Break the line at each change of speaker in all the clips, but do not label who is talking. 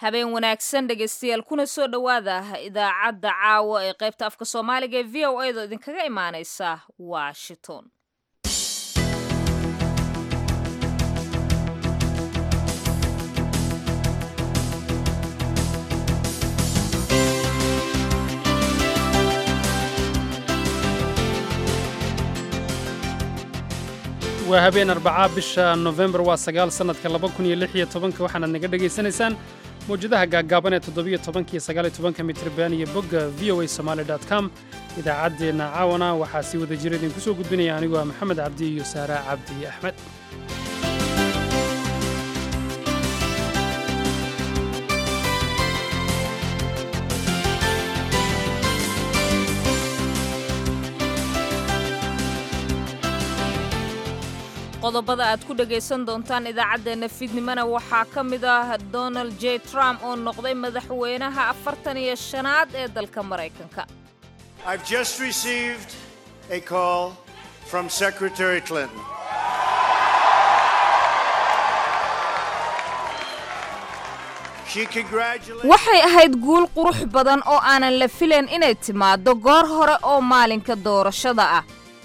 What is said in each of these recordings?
habeen wanaagsan dhegaystayaal kuna soo dhowaada idaacadda caawa ee qaybta afka soomaaliga ee v o a do idinkaga imaaneysa washington
waa habeen arbacaa bisha nofembar waa sagaal sannadka laba kun iyo lix iyo tobanka waxaanaad naga dhegaysanaysaan mawjadaha gaaggaaban ee toddobiyo tobanka iyo sagaal iyo tobanka mitriban iyo bogga v o a somaali dot com idaacaddeenna caawana waxaa sii wada jira idinku soo gudbinaya anigoo ah maxamed cabdi iyo saara cabdi axmed
qodobada aad ku dhegaysan doontaan idaacaddeenna fiidnimona waxaa ka mid ah donald j trump oo noqday madaxweynaha afartan iyo shanaad ee dalka maraykanka
I've just received a call from Secretary Clinton. She congratulated
waxay ahayd guul qurux badan oo aanan la filayn inay timaaddo goor hore oo maalinka doorashada ah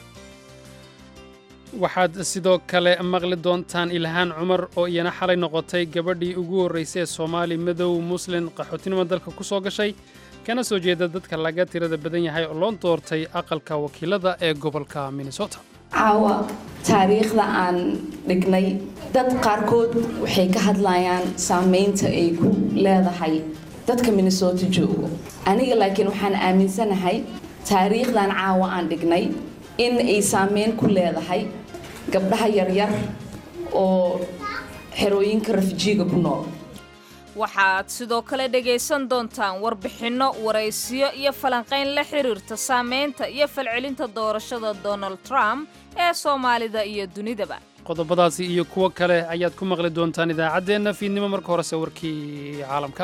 waxaad sidoo kale maqli doontaan ilhaan cumar oo iyana xalay noqotay gabadhii ugu horraysay ee soomaali madow muslin qaxootinimo dalka ku soo gashay kana soo jeeda dadka laga tirada badan yahay oo loo doortay aqalka wakiilada ee gobolka minnesota
caawa taariikhda aan dhignay dad qaarkood waxay ka hadlayaan saamaynta ay ku leedahay dadka minnesota joogo aniga laakiin waxaan aaminsanahay taariikhdan caawa aan dhignay in ay saameyn ku leedahay gabdhaha yaryar oo xerooyinka rafijiiga ku nool
waxaad sidoo kale dhegaysan doontaan warbixinno waraysiyo iyo falanqayn la xiriirta saamaynta iyo falcelinta doorashada donald trump ee soomaalida iyo dunidaba
qodobadaasi iyo kuwo kale ayaad ku maqli doontaan idaacaddeenna fiidnimo marka horese warkii caalamka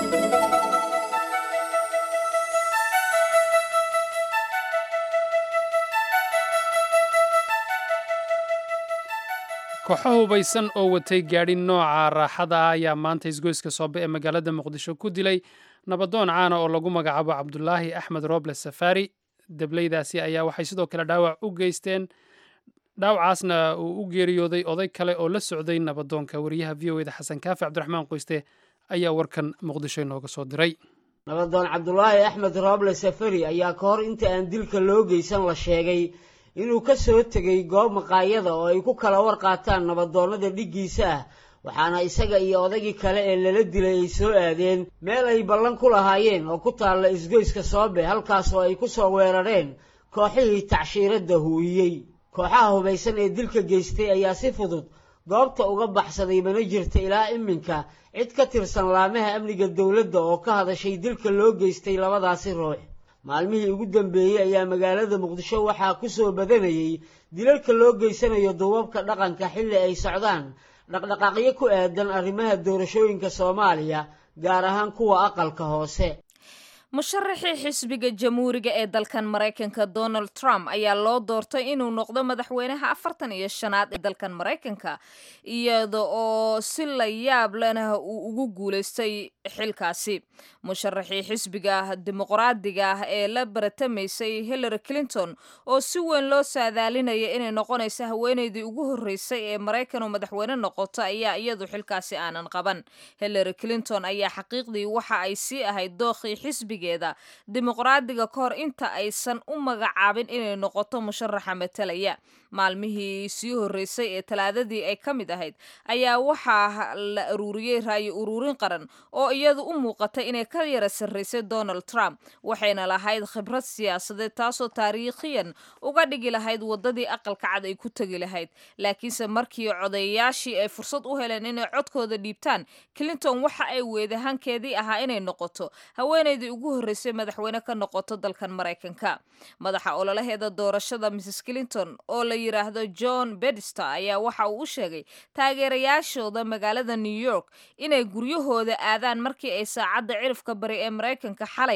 kooxo hubaysan oo watay gaadhi nooca raaxada ah ayaa maanta isgoyska soobe ee magaalada muqdisho ku dilay nabadoon caana oo lagu magacaabo cabdulaahi axmed roble safaari debleydaasi ayaa waxay sidoo kale dhaawac u geysteen dhaawacaasna uu u geeriyooday oday kale oo la socday nabadoonka wariyaha v o eda xasan kaafi cabdiraxmaan qoyste ayaa warkan muqdisho inooga soo diray
nabadoon cabdulaahi axmed rooble safari ayaa ka hor inta aan dilka loo geysan la sheegay inuu ka soo tegay goob maqaayada oo ay ku kala war qaataan nabadoonnada dhiggiisa ah waxaana isaga iyo odaygii kale ee lala dilay ay soo aadeen meel ay ballan ku lahaayeen oo ku taalla isgoyska soobe halkaas oo ay ku soo weerareen kooxihii tacshiiradda huuyey kooxaha hubaysan ee dilka geystay ayaa si fudud goobta uga baxsaday mana jirta ilaa iminka cid ka tirsan laamaha amniga dowladda oo ka hadashay dilka loo geystay labadaasi ruux maalmihii ugu dambeeyey ayaa magaalada muqdisho waxaa ku soo badanayay dilalka loo geysanayo duubabka dhaqanka xilli ay socdaan dhaqdhaqaaqyo ku aadan arrimaha doorashooyinka soomaaliya gaar ahaan kuwa aqalka hoose
musharaxii xisbiga jamhuuriga ee dalkan maraykanka donald trump ayaa loo doortay inuu noqdo madaxweynaha afartan iyo shanaad ee dalkan maraykanka iyada oo si la yaab lena uu ugu guulaystay xilkaasi musharaxii xisbiga dimuqraadiga ah ee la baratamaysay hillary clinton oo si weyn loo saadaalinaya inay noqonayso haweeneydii ugu horreysay ee maraykan oo madaxweyne noqoto ayaa iyadu xilkaasi aanan qaban hillary clinton ayaa xaqiiqdii waxa ay sii ahayd dookhii xisbiga dimuqraadiga ka hor inta aysan u magacaabin inay noqoto musharaxa matalaya maalmihii sii horreysay ee talaadadii ay ka mid ahayd ayaa waxaa la aruuriyey raayo uruurin qaran oo iyadu u muuqatay inay ka yara sarraysay donald trump waxayna lahayd khibrad siyaasadeed taasoo taariikhiyan uga dhigi lahayd waddadii aqalka cad ay ku tegi lahayd laakiinse markii codayayaashii ay fursad u heleen inay codkooda dhiibtaan clinton waxa ay weedahankeedii ahaa inay noqoto haweeneydii ugu horreysay madaxweyne ka noqoto dalkan maraykanka madaxa ololaheeda doorashada mrs clinton oo la yidhaahdo john bedster ayaa waxa uu u sheegay taageerayaashooda magaalada new york inay guryahooda aadaan markii ay saacadda cirifka bari ee maraykanka xalay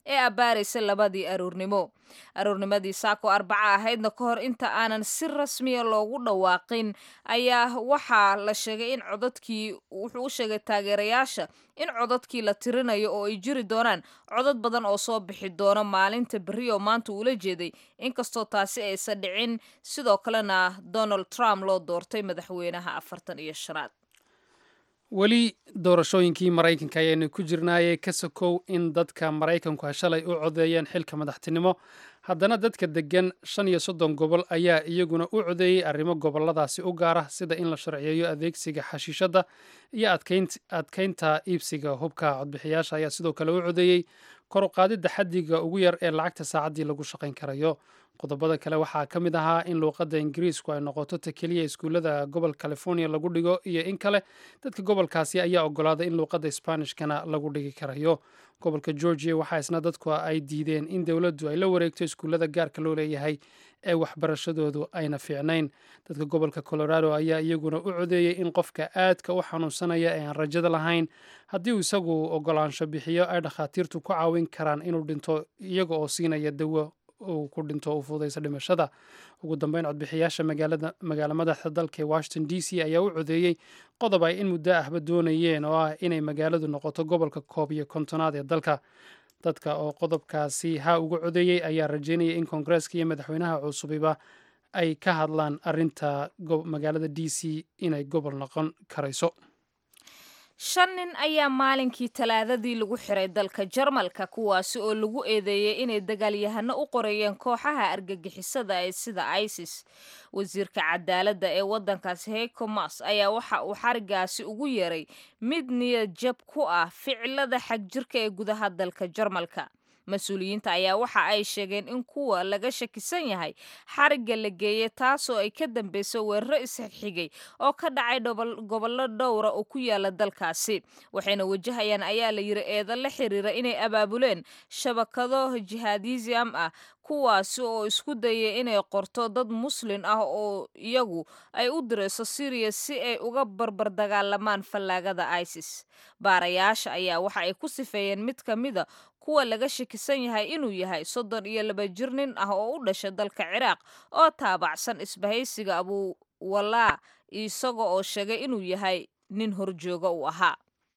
ee abbaaraysa labadii aroornimo aroornimadii saako arbaca ahaydna ka hor inta aanan si rasmiya loogu dhawaaqin ayaa waxaa la sheegay in codadkii wuxuu u sheegay taageerayaasha in codadkii la tirinayo oo ay jiri doonaan codad badan oo soo bixi doona maalinta berri oo maanta uula jeeday inkastoo taasi aysan dhicin sidoo kalena donald trump loo doortay madaxweynaha afartan iyo shanaad
weli doorashooyinkii maraykanka ayaynu ku jirnaayey ka sokow in dadka maraykanku shalay u codeeyeen xilka madaxtinimo haddana dadka deggan shan iyo soddon gobol ayaa iyaguna u codeeyey arrimo gobolladaasi u gaara sida in la sharciyeeyo adeegsiga xashiishadda iyo adkaynta iibsiga hubka codbixiyaasha ayaa sidoo kale u codeeyey kor u qaadidda xaddiga ugu yar ee lacagta saacaddii lagu shaqayn karayo qodobada kale waxaa ka mid ahaa in luuqadda ingiriisku ay noqoto ta keliya iskuullada gobol california lagu dhigo iyo in kale dadka gobolkaasi ayaa ogolaaday in luuqadda sbaanishkana lagu dhigi karayo gobolka georgia waxaa isna dadku ay diideen in dowladdu ay la wareegto iskuullada gaarka loo leeyahay ee waxbarashadoodu ayna fiicnayn dadka gobolka colorado ayaa iyaguna u codeeyey in qofka aadka u xanuunsanaya ee aan rajada lahayn haddii uu isagu ogolaansho bixiyo ay dhakhaatiirtu ku caawin karaan inuu dhinto iyaga oo siinaya dawo uu ku dhinto u fudaysa dhimashada ugu dambeyn codbixiyaasha magaalo madaxda dalka ee washington d c ayaa u codeeyey qodob ay in muddo ahba doonayeen oo ah inay magaaladu noqoto gobolka koob iyo kontonaad ee dalka dadka oo qodobkaasi ha ugu codeeyey ayaa rajeynaya in koongareeska iyo madaxweynaha cusubiba ay ka hadlaan arinta magaalada d c inay gobol noqon karayso
shan nin ayaa maalinkii talaadadii lagu xiray dalka jarmalka kuwaasi oo lagu eedeeyey inay dagaalyahano u qoreeyeen kooxaha argagixisada ee sida isis wasiirka cadaaladda ee waddankaasi heiko mas ayaa waxa uu xarigaasi ugu yeeray mid niyad jab ku ah ficilada xagjirka ee gudaha dalka jarmalka mas-uuliyiinta ayaa waxa ay sheegeen in kuwa laga shakisan yahay xarigga la geeyey taasoo ay ka dambeyso weeraro isxigxigay oo ka dhacay gobollo dhowra oo ku yaala dalkaasi waxayna wajahayaan ayaa la yiri eedo la xiriira inay abaabuleen shabakado jihaadisam ah kuwaasi oo isku dayay inay qorto dad muslin ah oo iyagu ay u dirayso syriya si ay uga barbar dagaalamaan fallaagada isis baarayaasha ayaa waxa ay ku sifeeyeen mid ka mida kuwa laga shakisan yahay inuu yahay soddon iyo laba jir nin ah oo u dhashay dalka ciraaq oo taabacsan isbahaysiga abuwalaa isaga oo sheegay inuu yahay nin horjooga uu ahaa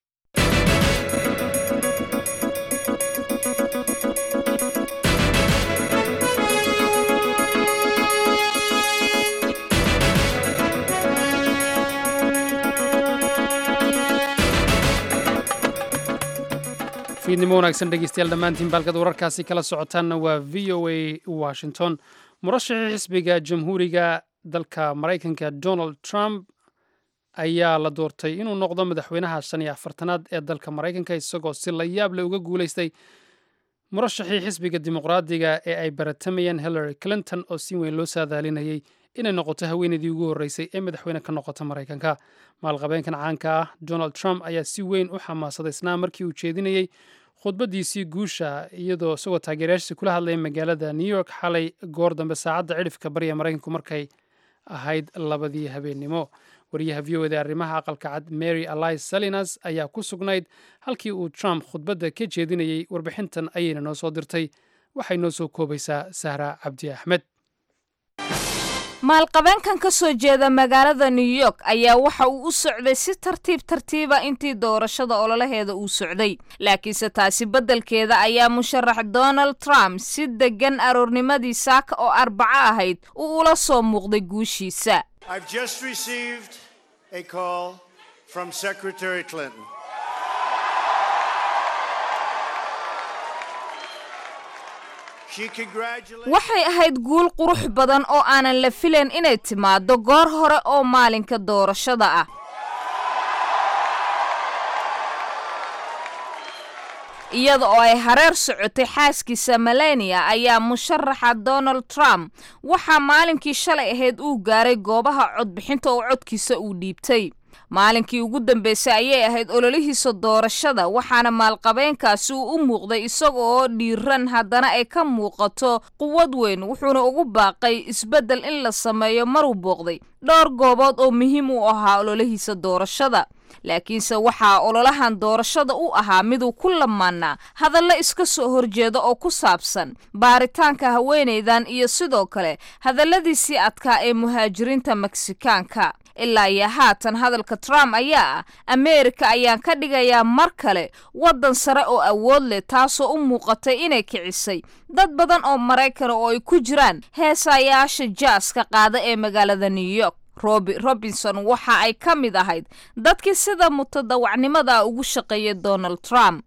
fiidnimo wanaagsan dhegeystayaal dhammaantiin baalkad wararkaasi kala socotaanna waa v o a washington murashaxii xisbiga jamhuuriga dalka maraykanka donald trump ayaa la doortay inuu noqdo madaxweynaha shan iyo afartanaad ee dalka maraykanka isagoo si la yaab leh uga guulaystay murashaxii xisbiga dimuqraadiga ee ay baratamayeen hillary clinton oo si weyn loo saadaalinayay inay noqoto haweeneydii ugu horreysay ee madaxweyne ka noqota maraykanka maalqabeenkan caanka ah donald trump ayaa si weyn u xamaasadaysnaa markii uu jeedinayey khudbaddiisii guusha iyadoo isagoo taageerayaashiisa kula hadlaya magaalada new york xalay goor dambe saacadda cidhifka bariya maraykanku markay ahayd labadii habeennimo wariyaha v o eda arrimaha aqalka cad mary alise salinas ayaa ku sugnayd halkii uu trump khudbadda ka jeedinayey warbixintan ayayna noo soo dirtay waxay noo soo koobaysaa sahra cabdi axmed
maalqabeenkan ka soo jeeda magaalada new york ayaa waxa uu u socday si tartiib tartiiba intii doorashada ololaheeda uu socday laakiinse taasi beddelkeeda ayaa musharax donald trump si deggan aroornimadii saaka oo arbaco ahayd uu ula soo muuqday guushiisa
I've just received a call from Secretary Clinton. She congratulated
waxay ahayd guul qurux badan oo aanan la filayn inay timaaddo goor hore oo maalinka doorashada ah iyada oo ay hareer socotay xaaskiisa melania ayaa musharaxa donald trump waxaa maalinkii shalay ahayd uu gaaray goobaha codbixinta oo codkiisa uu dhiibtay maalinkii ugu dambeysay ayay ahayd ololihiisa doorashada waxaana maalqabeenkaasi uu u muuqday isaga oo dhiiran haddana ay ka muuqato quwad weyn wuxuuna ugu baaqay isbeddel in la sameeyo maruu booqday dhowr goobood oo muhiim u ahaa ololihiisa doorashada laakiinse waxaa ololahan doorashada u ahaa miduu ku lamaanaa hadallo iska soo horjeeda oo ku saabsan baaritaanka haweenaydan iyo sidoo kale hadalladiisii adkaa ee muhaajiriinta meksikaanka ilaa iyo haatan hadalka trump ayaa ah ameerika ayaan ka dhigayaa mar kale waddan sare oo awood leh taasoo u muuqatay inay kicisay dad badan oo maraykana oo ay ku jiraan heesayaasha jaaska qaada ee magaalada new york robi robinson waxa ay ka mid ahayd dadkii sida mutadawacnimada ugu shaqeeyay donald trump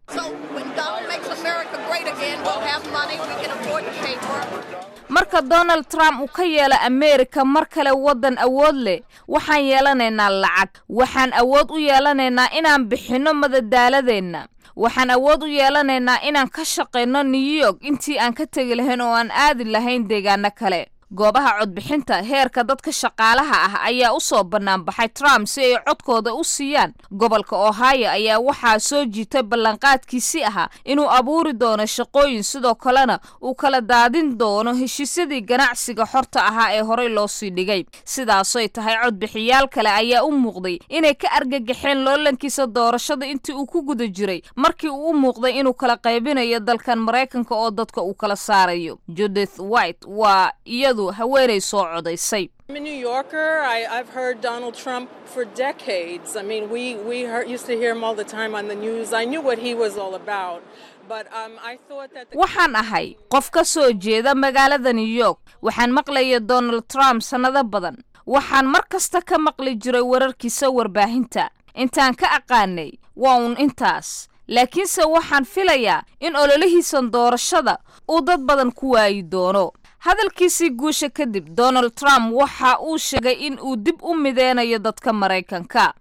marka donald trump uu ka yeelo ameerika mar kale waddan awood leh waxaan yeelanaynaa lacag waxaan awood u yeelanaynaa inaan bixinno madadaaladeenna waxaan awood u yeelanaynaa inaan ka shaqayno new york intii aan ka tegi lahayn oo aan aadi lahayn deegaano kale goobaha codbixinta heerka dadka shaqaalaha ah ayaa u soo banaanbaxay trump si ay codkooda u siiyaan gobolka ohio ayaa waxaa soo jiitay ballanqaadkiisii ahaa inuu abuuri doono shaqooyin sidoo kalena uu kala daadin doono heshiisyadii ganacsiga xorta ahaa ee horey loo sii dhigay sidaasoy tahay codbixiyaal kale ayaa u muuqday inay ka argagaxeen loolankiisa doorashada intii uu ku guda jiray markii uu u muuqday inuu kala qaybinayo dalkan maraykanka oo dadka uu kala saarayo judith white waa iyadu haweenay soo codaysay
I'm a New Yorker. I, I've heard Donald Trump for decades. I mean, we, we heard, used to hear him all the time on the news. I knew what he was all about. But um, I thought that the
waxaan ahay qof ka soo jeeda magaalada new york waxaan maqlaya donald trump sannado badan waxaan mar kasta ka maqli jiray wararkiisa warbaahinta intaan ka aqaanay waa uun intaas laakiinse waxaan filayaa in ololihiisan doorashada uu dad badan ku waayi doono hadalkiisii guusha kadib donald trump waxa uu sheegay in uu dib u mideynayo dadka maraykanka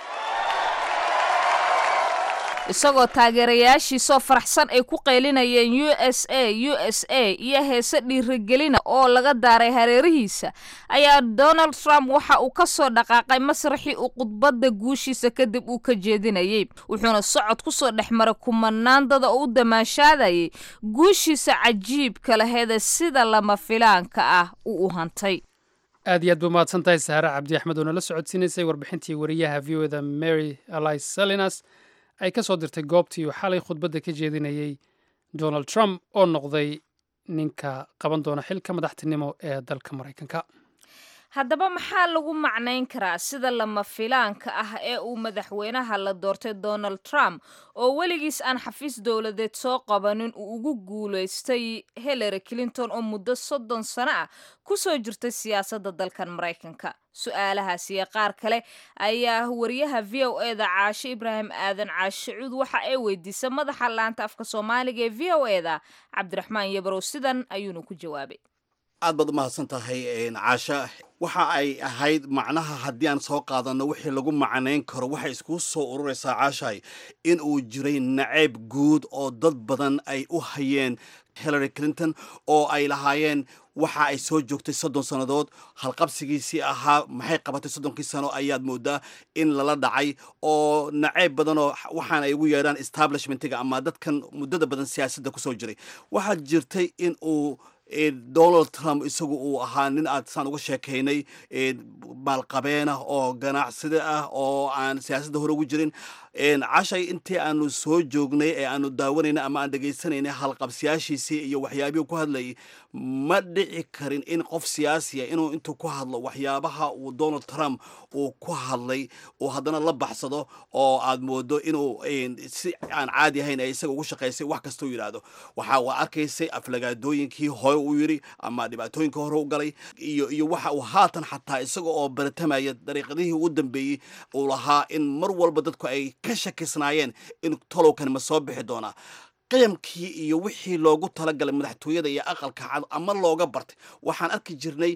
isagoo taageerayaashiisoo faraxsan ay ku qaylinayeen u s a u s a iyo heese dhiirigelina oo laga daaray hareerihiisa ayaa donald trump waxa uu ka soo dhaqaaqay masraxii uu khudbadda guushiisa kadib uu ka jeedinayey wuxuuna socod ku soo dhex maray kumanaandada oo u damaashaadayay guushiisa cajiibka laheeda sida lama filaanka ah uu u hantay
aad iyo aad buu mahadsan tahay sahare cabdi axmed oo nala socodsiinaysay warbixintii wariyaha v o da mary alice salinas ay ka soo dirtay goobtii uu xalay khudbadda ka jeedinayey donald trump oo noqday ninka qaban doona xilka madaxtinimo ee dalka maraykanka
haddaba maxaa lagu macnayn karaa sida lama filaanka ah ee uu madaxweynaha la doortay donald trump oo weligiis aan xafiis dowladeed soo qabanin uu ugu guulaystay hillary clinton oo muddo soddon sano ah ku soo jirtay siyaasadda dalkan maraykanka su-aalahaas iyo qaar kale ayaa wariyaha v o e da caashe ibraahim aadan caashe cuud waxa ay weydiisay madaxa laanta afka soomaaliga ee v o e da cabdiraxmaan yabarow sidan ayuuna ku jawaabay
aad baad u mahadsan tahay caasha waxa ay ahayd macnaha haddii aan soo qaadanno wixii lagu macnayn karo waxay iskugu soo ururaysaa caashahay in uu jiray nacayb guud oo dad badan ay u hayeen hillary clinton oo ay lahaayeen waxa ay soo joogtay soddon sannadood halqabsigiisii ahaa maxay qabatay soddonkii sano ayaad moodaa in lala dhacay oo nacayb badanoo waxaan ay ugu yeedhaan establishmentiga ama dadkan muddada badan siyaasadda kusoo jiray waxaa jirtay in uu donald trump isagu uu ahaa nin aad saan uga sheekaynay maalqabeenah oo ganacsida ah oo aan siyaasadda hore ugu jirin cashay intii aanu soo joognay ee aanu daawanaynay ama aan dhegaysanaynay halqabsiyaashiisii iyo waxyaabihii ku hadlayay ma dhici karin in qof siyaasiya inuu intuu ku hadlo waxyaabaha uu donald trump uu ku hadlay uu haddana la baxsado oo aad moodo inuu si aan caadi ahayn ee isaga ugu shaqaysay wax kasta u yidhaahdo waxa waa arkaysay aflagaadooyinkii hore uu yidhi ama dhibaatooyinka hore u galay iyo iyo waxa uu haatan xataa isaga oo baratamaya dariiqadihii ugu dambeeyey uu lahaa in mar walba dadku ay ka shakisnaayeen in tolowkan ma soo bixi doonaa qiyamkii iyo wixii loogu talagalay madaxtooyada iyo aqalka cad ama looga bartay waxaan arki jirnay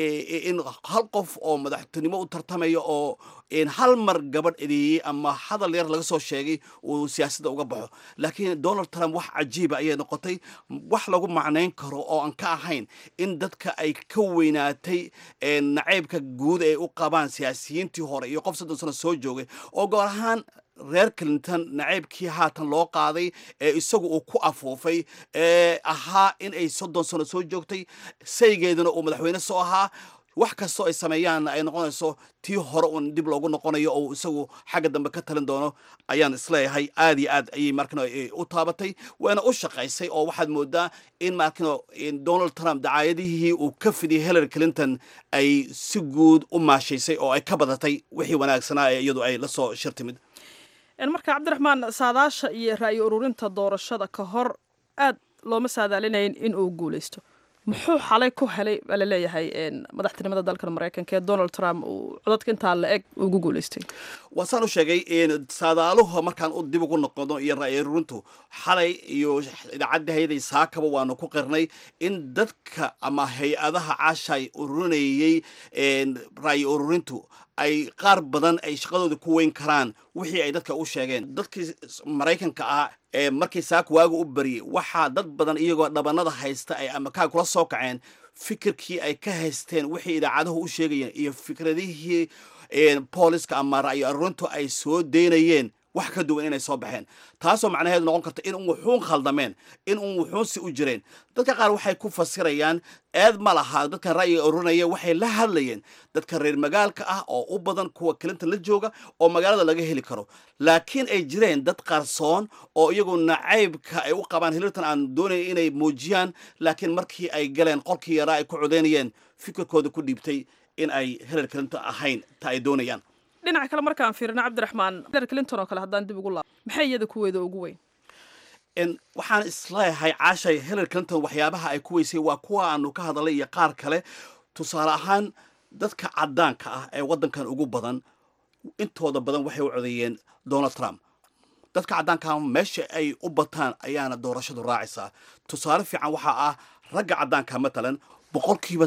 in hal qof oo madaxtinimo u tartamaya oo hal mar gabadh edeeyey ama hadal yar laga soo sheegay uu siyaasadda uga baxo laakiin donald trump wax cajiiba ayay noqotay wax lagu macnayn karo oo aan ka ahayn in dadka ay ka weynaatay nacaybka guud ay u qabaan siyaasiyiintii hore iyo qof soddon sano soo joogay oo goor ahaan reer clinton nacaybkii haatan loo qaaday ee isagu uu ku afuufay ee ahaa in ay soddon sano soo joogtay saygeeduna uu madaxweyne soo ahaa wax kastoo ay sameeyaanna ay noqonayso tii hore uun dib loogu noqonayo oo isagu xagga dambe ka talin doono ayaan isleeyahay aad iyo aad ayay markano u taabatay waana u shaqaysay oo waxaad moodaa in markano donald trump dacaayadihii uu ka fidiyay hillary clinton ay si guud u maashaysay oo ay ka badatay wixii wanaagsanaa ee iyadu ay la soo shir timid
marka cabdiraxmaan saadaasha iyo ra'yi ururinta doorashada ka hor aad looma saadaalinayn in uu guuleysto muxuu xalay ku helay baa laleeyahay madaxtinimada dalkan maraykanka ee donald trump uu codadka intaa la eg ugu guuleystay
waa saan u sheegay saadaaluhu markaan u dib ugu noqono iyo ra'yi ururintu xalay iyo idaacadda hay-aday saakaba waanu ku qirnay in dadka ama hay-adaha caashay ururinayey ra'yi ururintu ay qaar badan ay shaqadooda ku weyn karaan wixii ay dadka u sheegeen dadkii maraykanka ah ee markii saaka waaga u bariyey waxaa dad badan iyagoo dhabanada haysta ay amakaa kula soo kaceen fikirkii ay ka haysteen wixii idaacaduhu u sheegayeen iyo fikradihii booliska ama ra'yi arurintu ay soo deynayeen wax ka duwan inay soo baxeen taasoo macnaheedu noqon karta in un wuxuun khaldameen in un wuxuunsi u jireen dadka qaar waxay ku fasirayaan eed ma laha dadkan ra'yiga ururinaya waxay la hadlayeen dadka reer magaalka ah oo u badan kuwa clinton la jooga oo magaalada laga heli karo laakiin ay jireen dad qarsoon oo iyagu nacaybka ay u qabaan hilirtan aan doonaya inay muujiyaan laakiin markii ay galeen qolkii yaraa ay ku codeynayeen fikirkooda ku dhiibtay in ay hillary clinton ahayn ta ay doonayaan
dhinaca kale markaan fiirino cabdiraxmaan hillary clinton oo kale haddaan dib ugu laabo maxay iyada kuweeda ugu weyn
waxaan isleeyahay caashay hillary clinton waxyaabaha ay ku weysay waa kuwa aanu ka hadalay iyo qaar kale tusaale ahaan dadka caddaanka ah ee waddankan ugu badan intooda badan waxay u codeeyeen donald trump dadka caddaanka meesha ay u bataan ayaana doorashadu raacaysaa tusaale fiican waxaa ah ragga caddaanka matalan boqolkiiba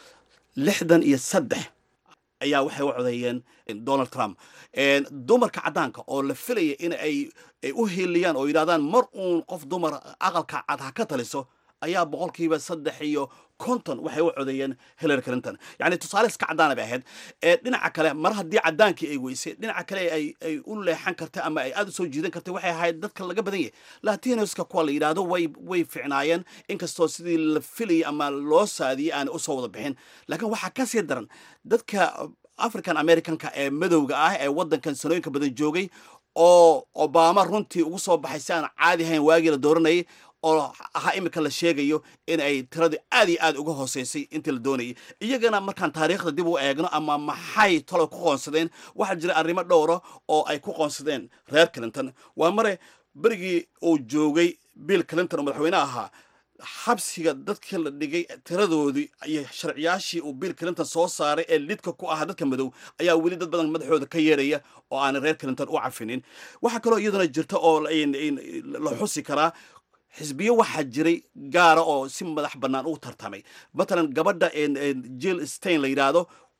lixdan iyo saddex ayaa waxay u codeeyeen donald trump dumarka caddaanka oo la filaya in ay u hiiliyaan oo yidhahdaan mar uun qof dumar aqalka cad ha ka taliso ayaa boqolkiiba saddex iyo konton waxay u codeeyeen hillary clinton yacni tusaale iska caddaana bay ahayd dhinaca kale mar haddii caddaankii ay weysay dhinaca kale ay ay u leexan kartay ama ay aada u soo jiidan kartay waxay ahayd dadka laga badan yahay latinoska kuwa la yidhaahdo way way ficnaayeen inkastoo sidii la filayay ama loo saadiyey aan usoo wada bixin laakiin waxaa ka sii daran dadka african americanka ee madowga ah ee waddankan sanooyinka badan joogay oo obama runtii ugu soo baxay si aan caadi ahayn waagii la dooranayay oo ahaa iminka la sheegayo in ay tiradii aad iyo aad uga hooseysay intii la doonayay iyagana markaan taariikhda dib u eegno ama maxay talo ku qoonsadeen waxaa jira arrimo dhowra oo ay ku qoonsadeen reer clinton waa mare berigii uu joogay bill clinton oo madaxweyne ahaa xabsiga dadkii la dhigay tiradoodii iyo sharciyaashii uu bill clinton soo saaray ee lidka ku ahaa dadka madow ayaa weli dad badan madaxooda ka yeeraya oo aanay reer clinton u cafinin waxaa kaloo iyaduna jirta oo la xusi karaa xisbiyo waxaa jiray gaara oo si madax bannaan u tartamay matalan gabadha jill stein la yidhaahdo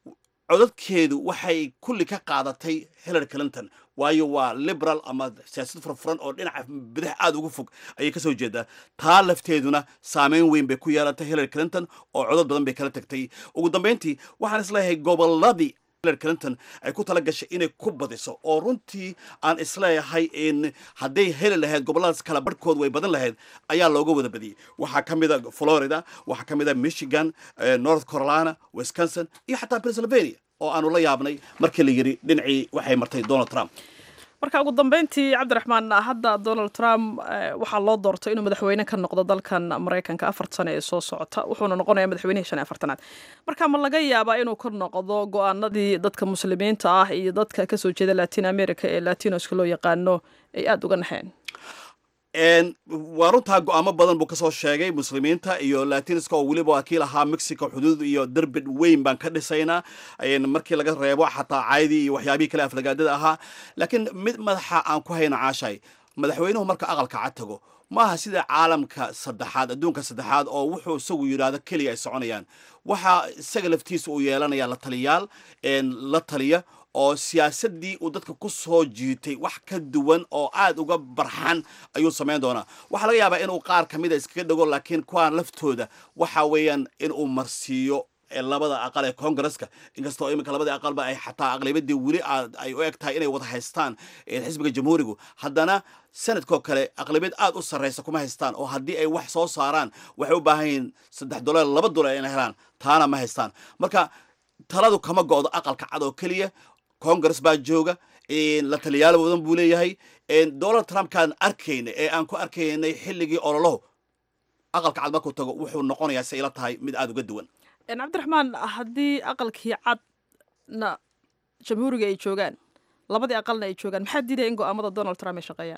codadkeedu waxay kulli ka qaadatay hillary clinton waayo waa liberal ama siyaasad furfuran oo dhinaca bidix aada ugu fog ayay ka soo jeedaa taa lafteeduna saameyn weyn bay ku yeelatay hillary clinton oo codod badan bay kala tagtay ugu dambeyntii waxaan isleeyahay gobolladii hillary clinton ay ku tala gashay inay ku badiso oo runtii aan isleeyahay in hadday heli lahayd gobolladaas kala barhkood way badan lahayd ayaa looga wada badiyey waxaa ka mid a florida waxaa ka mid a michigan north carolina wisconsin iyo xataa pennsylvania oo aanu la yaabnay markii la yidhi dhinacii waxay martay donald trump
marka ugu dambeyntii cabdiraxmaan hadda donald trump waxaa loo doortay inuu madaxweyne ka noqdo dalkan maraykanka afar sano ee soo socota wuxuuna noqonayaa madaxweynihii shan iyo afartanaad marka ma laga yaabaa inuu ka noqdo go-aanadii dadka muslimiinta ah iyo dadka kasoo jeeda latin america ee latinoska loo yaqaano ay aada uga naxeen
waa runtaa go-aamo badan buu kasoo sheegay muslimiinta iyo latinska oo weliba waa kii lahaa mexico xuduud iyo derbid weyn baan ka dhisaynaa markii laga reebo xataa caydii iyo waxyaabihii kale aflagaadada ahaa laakiin mid madaxa aan ku hayna caashay madaxweynuhu marka aqalka cad tago maaha sida caalamka saddexaad adduunka saddexaad oo wuxuu isagu yidhaahdo keliya ay soconayaan waxaa isaga laftiisa uu yeelanaya la taliyaal la taliya oo siyaasadii uu dadka ku soo jiitay wax ka duwan oo aad uga barxan ayuu samayn doonaa waxaa laga yaabaa inuu qaar ka mida iskaga dhego laakiin kuwaan laftooda waxa weeyaan inuu marsiiyo labada aqal ee congresska inkastoo iminka labadii aqalba ay xataa aqlabiyadii weli ay u eg tahay inay wada haystaan xisbiga jamhuurigu haddana sanadkoo kale aqlabiyad aad u sarraysa kuma haystaan oo haddii ay wax soo saaraan waxay u baahan yihiin saddex dolar laba dolar inay helaan taana ma haystaan marka taladu kama go'do aqalka cad oo keliya congress baa jooga la taliyaal badan buu leeyahay donald trumpkaan arkayna ee aan ku arkaynay xilligii ololohu aqalka cad markuu tago wuxuu noqonayaa si ila tahay mid aada uga duwan
cabdiraxmaan haddii aqalkii cadna jamhuuriga ay joogaan labadii aqalna ay joogaan maxaa diidaya in go'aamada donald trump ay shaqeeyaan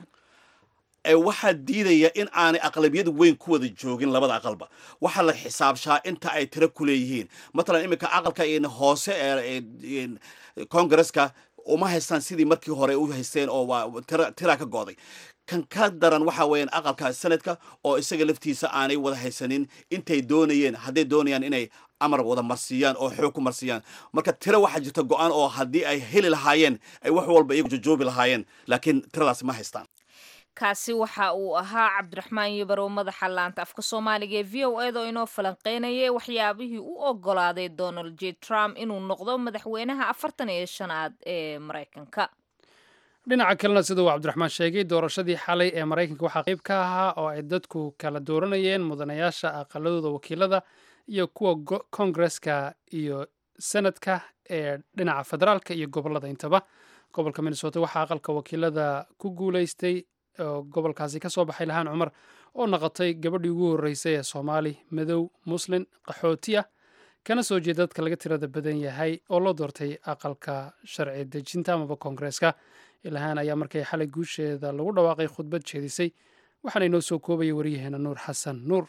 waxaa diidaya in aanay aqlabiyad weyn ku wada joogin labada aqalba waxaa la xisaabshaa inta ay tiro ku leeyihiin matalan iminka aqalka hoose ee congresska uma haystaan sidii markii hore u haysteen oo waa tiraa ka go'day kan ka daran waxa weeyaan aqalka sanadka oo isaga laftiisa aanay wada haysanin intay doonayeen hadday doonayaan inay amar wada marsiiyaan oo xoog ku marsiiyaan marka tiro waxaa jirta go-aan oo haddii ay heli lahaayeen ay wax walba iyagu jojoobi lahaayeen laakiin tiradaasi ma haystaan
kaasi waxa uu ahaa cabdiraxmaan yabarow madaxa laanta afka soomaaliga ee v o eda oo inoo falanqeynayay waxyaabihii u ogolaaday donald j trump inuu noqdo madaxweynaha afartan iyo shanaad ee maraykanka
dhinaca kalena sida uu cabdiraxmaan sheegay doorashadii xalay ee maraykanka waxaa qayb ka ahaa oo ay dadku kala dooranayeen mudanayaasha aqaladooda wakiilada iyo kuwa kongareska iyo senadka ee dhinaca federaalka iyo gobolada intaba gobolka minnesota waxaa aqalka wakiilada ku guuleystay oo gobolkaasi ka soo baxay lahaan cumar oo noqotay gabadhii ugu horreysay ee soomaali madow muslin qaxooti ah kana soo jeeda dadka laga tirada badan yahay oo loo doortay aqalka sharci dejinta amaba koongareeska ilahaan ayaa markay xalay guusheeda lagu dhawaaqay khudbad jeedisay waxaana inoo soo koobaya waryaheena nuur xasan nuur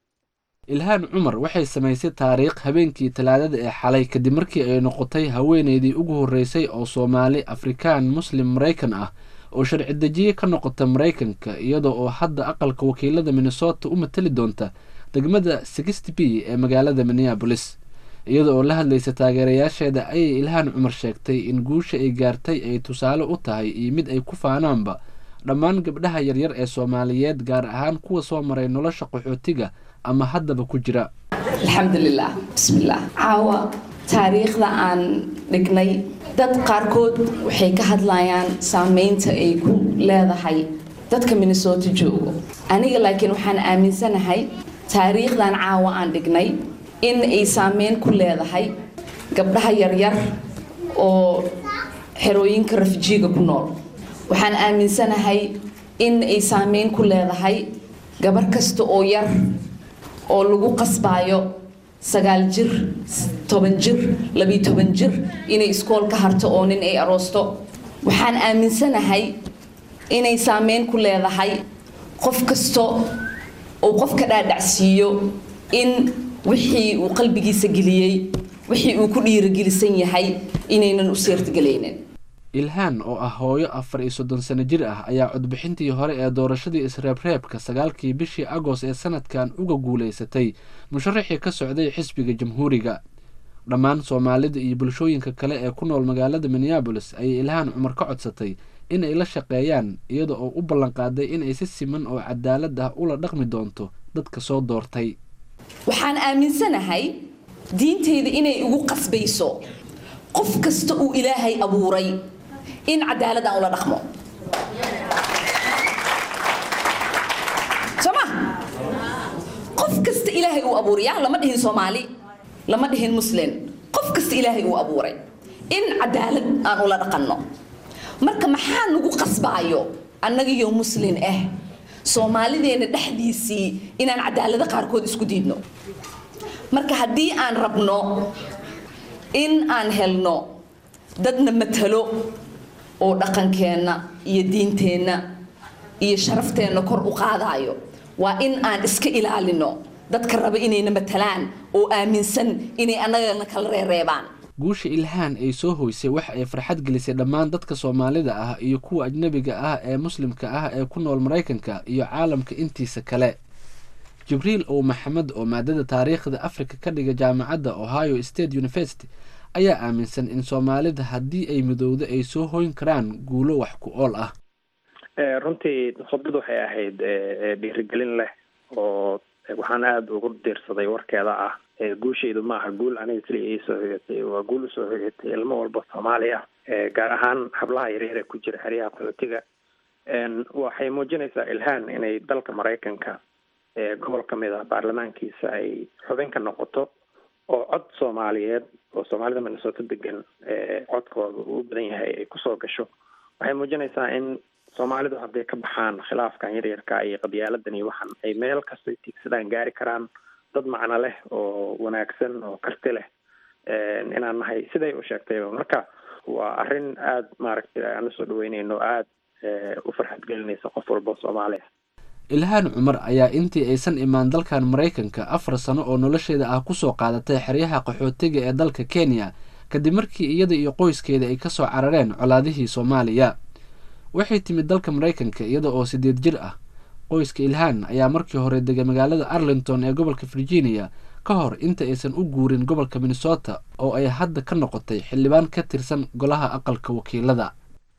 ilhaan cumar waxay samaysay taariikh habeenkii talaadada ee xalay kadib markii ay noqotay haweeneydii ugu horreysay oo soomaali afrikaan muslim maraykan ah oo sharci dejiye ka noqota maraykanka iyadoo oo hadda aqalka wakiilada minnesota u matali doonta degmada sixty b ee magaalada minneabolis iyada oo la hadlaysa taageerayaasheeda ayay ilhaan cumar sheegtay in guusha ay gaartay ay tusaale u tahay iyo mid ay ku faanaanba dhammaan gabdhaha yaryar ee soomaaliyeed gaar ahaan kuwa soo maray nolosha qaxootiga ama haddaba ku jira
alxamdulilah bismillaah caawa taariikhda aan dhignay dad qaarkood waxay ka hadlayaan saameynta ay ku leedahay dadka minnesota joogo aniga laakiin waxaan aaminsanahay taariikhdan caawa aan dhignay in ay saameyn ku leedahay gabdhaha yaryar oo xerooyinka rafijiiga ku nool waxaan aaminsanahay in ay saameyn ku leedahay gabar kasta oo yar oo lagu qasbaayo sagaal jir toban jir labiyo toban jir inay iskool ka harto oo nin ay aroosto waxaan aaminsanahay inay saameyn ku leedahay qof kasta uu qofka dhaadhacsiiyo in wixii uu qalbigiisa geliyey wixii uu ku dhiirogelisan yahay inaynan u seertagelaynin
ilhaan oo ah hooyo afar iyo soddon sano jir ah ayaa codbixintii hore ee doorashadii isreebreebka sagaalkii bishii agost ee sanadkan uga guulaysatay musharaxii ka socday xisbiga jamhuuriga dhammaan soomaalida iyo bulshooyinka kale ee ku nool magaalada minneabolis ayay ilhaan cumar ka codsatay in ay la shaqeeyaan iyada oo u ballanqaaday inay si siman oo cadaalad ah ula dhaqmi doonto dadka soo doortay
waxaan aaminsanahay diinteyda inay igu qasbayso qof kasta uu ilaahay abuuray in cadaalad aan ula dhaqmo soo ma qof kasta ilaahay uu abuuray ya lama dhihin soomaali lama dhihin muslim qof kasta ilaahay uu abuuray in cadaalad aan ula dhaqanno marka maxaa nagu qasbaayo annagiyo muslin ah soomaalideena dhexdiisii inaan cadaalado qaarkood isku diidno marka haddii aan rabno in aan helno dadna matalo oo dhaqankeenna iyo diinteenna iyo sharafteenna kor u qaadayo waa in aan iska ilaalino dadka raba inayna matalaan oo aaminsan inay annagana kala reereebaan
guusha ilhaan ay soo hoysay waxa ay farxad gelisay dhammaan dadka soomaalida ah iyo kuwa ajnebiga ah ee muslimka ah ee ku nool maraykanka iyo caalamka intiisa kale jibriil ow maxamed oo maadada taariikhda afrika ka dhiga jaamacadda ohio state university ayaa aaminsan in soomaalida haddii ay midowdo ay soo hoyn karaan guulo wax ku ool ah
runtii khudbad waxay ahayd dhiirigelin leh oo waxaan aada ugu diirsaday warkeeda ah guushaydu ma aha guul aniga keliya ii soo hoyatay waa guul usoo hoyatay ilmo walba soomaali ah gaar ahaan hablaha yaryar ee ku jira xeryaha qaxootiga waxay muujinaysaa ilhaan inay dalka maraykanka gobol ka mid ah baarlamaankiisa ay xubin ka noqoto oo cod soomaaliyeed oo soomaalida minnesota degan codkooda uu u badan yahay ay kusoo gasho waxay muujinaysaa in soomaalidu hadday ka baxaan khilaafkan yaryarka iyo qabyaaladan iyo waxan ay meel kastay tiigsadaan gaari karaan dad macno leh oo wanaagsan oo karti leh inaan nahay siday u sheegtayba marka waa arrin aada maaragtay aan usoo dhaweyneyno aada u farxad gelinaysa qof walba soomaaliya
ilhaan cumar ayaa intii aysan imaan dalkan maraykanka afar sano oo nolosheeda ah kusoo qaadatay xeryaha qaxootiga ee dalka kenya kadib markii iyada iyo qoyskeeda ay kasoo carareen colaadihii soomaaliya waxay timid dalka maraykanka iyada oo sideed jir ah qoyska ilhaan ayaa markii hore degay magaalada arlington ee gobolka virginia ka hor inta aysan u guurin gobolka minnesota oo ay hadda ka noqotay xildhibaan ka tirsan golaha aqalka wakiilada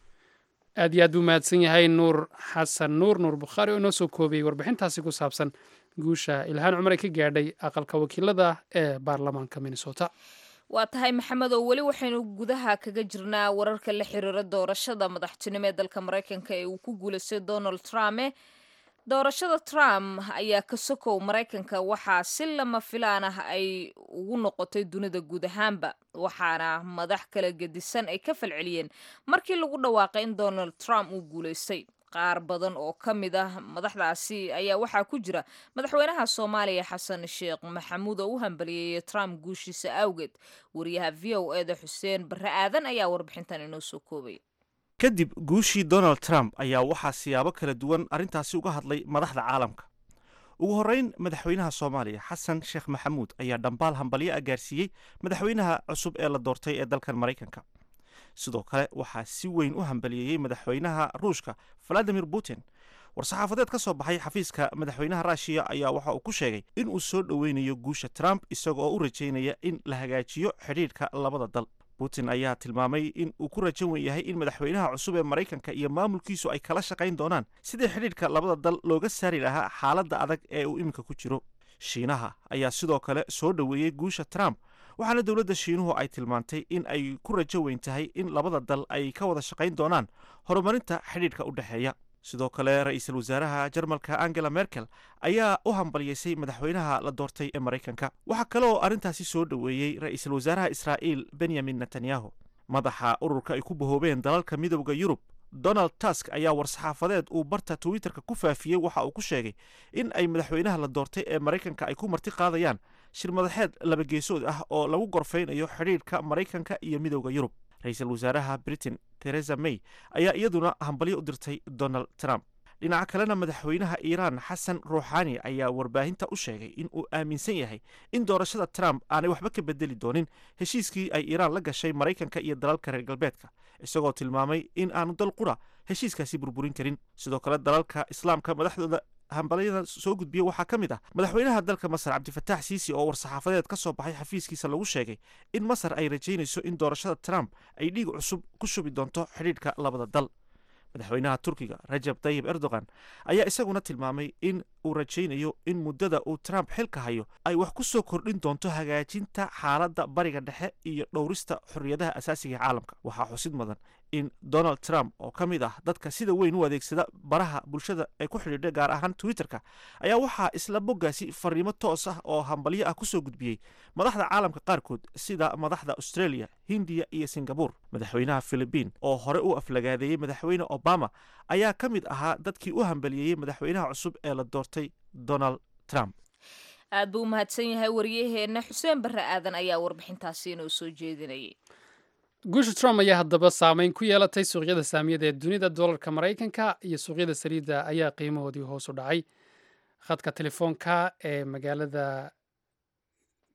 aad iyo aad buu mahadsan yahay nuur xasan nuur nuur bukhaari oo inoo soo koobiyey warbixintaasi ku saabsan guusha ilhaan cumar ay ka gaadhay aqalka wakiilada ee baarlamaanka minnesota
waa tahay maxamed oo weli waxaynu gudaha kaga jirnaa wararka la xiriira doorashada madaxtinimo ee dalka maraykanka ee uu ku guulaystay donald trump doorashada trump ayaa ka sokow maraykanka waxaa si lama filaan ah ay ugu noqotay dunida guud ahaanba waxaana madax kala gedisan ay ka falceliyeen markii lagu dhawaaqay in donald trump uu guulaystay qaar badan oo ka mid ah madaxdaasi ayaa waxaa ku jira madaxweynaha soomaaliya xasan sheekh maxamuud oo u hambaliyeeyay trump guushiisa awgeed wariyaha v o eda xuseen barre aadan ayaa warbixintan inoo soo koobay
kadib guushii donald trump ayaa waxaa siyaabo kala duwan arrintaasi uga hadlay madaxda caalamka ugu horreyn madaxweynaha soomaaliya xasan sheekh maxamuud ayaa dhambaal hambalyo ah gaarsiiyey madaxweynaha cusub ee la doortay ee dalkan maraykanka sidoo kale waxaa si weyn u hambaliyeeyey madaxweynaha ruushka valadimir putin war-saxaafadeed ka soo baxay xafiiska madaxweynaha ruushiya ayaa waxa uu ku sheegay in uu soo dhoweynayo guusha trump isaga oo u rajaynaya in la hagaajiyo xidhiidhka labada dal putin ayaa tilmaamay in uu ku rajan wen yahay in madaxweynaha cusub ee maraykanka iyo maamulkiisu ay kala shaqayn doonaan sidii xidhiidhka labada dal looga saari lahaa xaaladda adag ee uu iminka ku jiro shiinaha ayaa sidoo kale soo dhoweeyey guusha trump waxaana dowladda shiinuhu ay tilmaantay in ay ku rajo weyn tahay in labada dal ay ka wada shaqayn doonaan horumarinta xidhiidhka u dhexeeya sidoo kale ra-iisul wasaaraha jarmalka angela merkel ayaa u hambalyeysay madaxweynaha la doortay ee maraykanka waxaa kale oo arrintaasi soo dhoweeyey ra-iisul wasaaraha israa'iil benyamin netanyahu madaxa ururka ay ku bahoobeen dalalka midowda yurub donald tusk ayaa war-saxaafadeed uu barta twitterka ku faafiyey waxa uu ku sheegay in ay madaxweynaha la doortay ee maraykanka ay ku marti qaadayaan shir madaxeed labageesood ah oo lagu gorfaynayo xidhiidhka maraykanka iyo midowda yurub ra-iisul wasaaraha britain theresa may ayaa iyaduna hambalyo u dirtay donald trump dhinaca kalena madaxweynaha iiraan xasan ruuxaani ayaa warbaahinta u sheegay in uu aaminsan yahay in doorashada trump aanay waxba ka bedeli doonin heshiiskii ay iiraan la gashay maraykanka iyo dalalka reer galbeedka isagoo tilmaamay in aanu dal qura heshiiskaasi burburin karin sidoo kale dalalka islaamka madaxdooda hambalyada soo gudbiya waxaa ka mid ah madaxweynaha dalka masar cabdifataax siisi oo war-saxaafadeed ka soo baxay xafiiskiisa lagu sheegay in masar ay rajaynayso in doorashada trump ay dhiig cusub ku shubi doonto xidhiidhka labada dal madaxweynaha turkiga rajab tayib erdogan ayaa isaguna tilmaamay in uu rajaynayo in muddada uu trump xilka hayo ay wax ku soo kordhin doonto hagaajinta xaaladda bariga dhexe iyo dhowrista xorriyadaha asaasiga ee caalamka waxaa xusid mudan in donald trump oo ka mid ah dadka sida weyn u adeegsada baraha bulshada ee ku xidhiidha gaar ahaan twitterka ayaa waxaa isla boggaasi fariimo toos ah oo hambalyo ah kusoo gudbiyey madaxda caalamka qaarkood sida madaxda australia hindiya iyo singabur madaxweynaha philibiin oo hore u aflagaadeeyey madaxweyne obama ayaa ka mid ahaa dadkii u hambaliyeeyey madaxweynaha cusub ee la doortay donald trump
aad buu u mahadsan yahay wariyaheenna xuseen barre aadan ayaa warbixintaasi inoo soo jeedinayay
guusha trump ayaa haddaba saameyn ku yeelatay suuqyada saamiyada ee dunida dollarka maraykanka iyo suuqyada saliidda ayaa qiimahoodii hoos u dhacay khadka telefoonka ee magaalada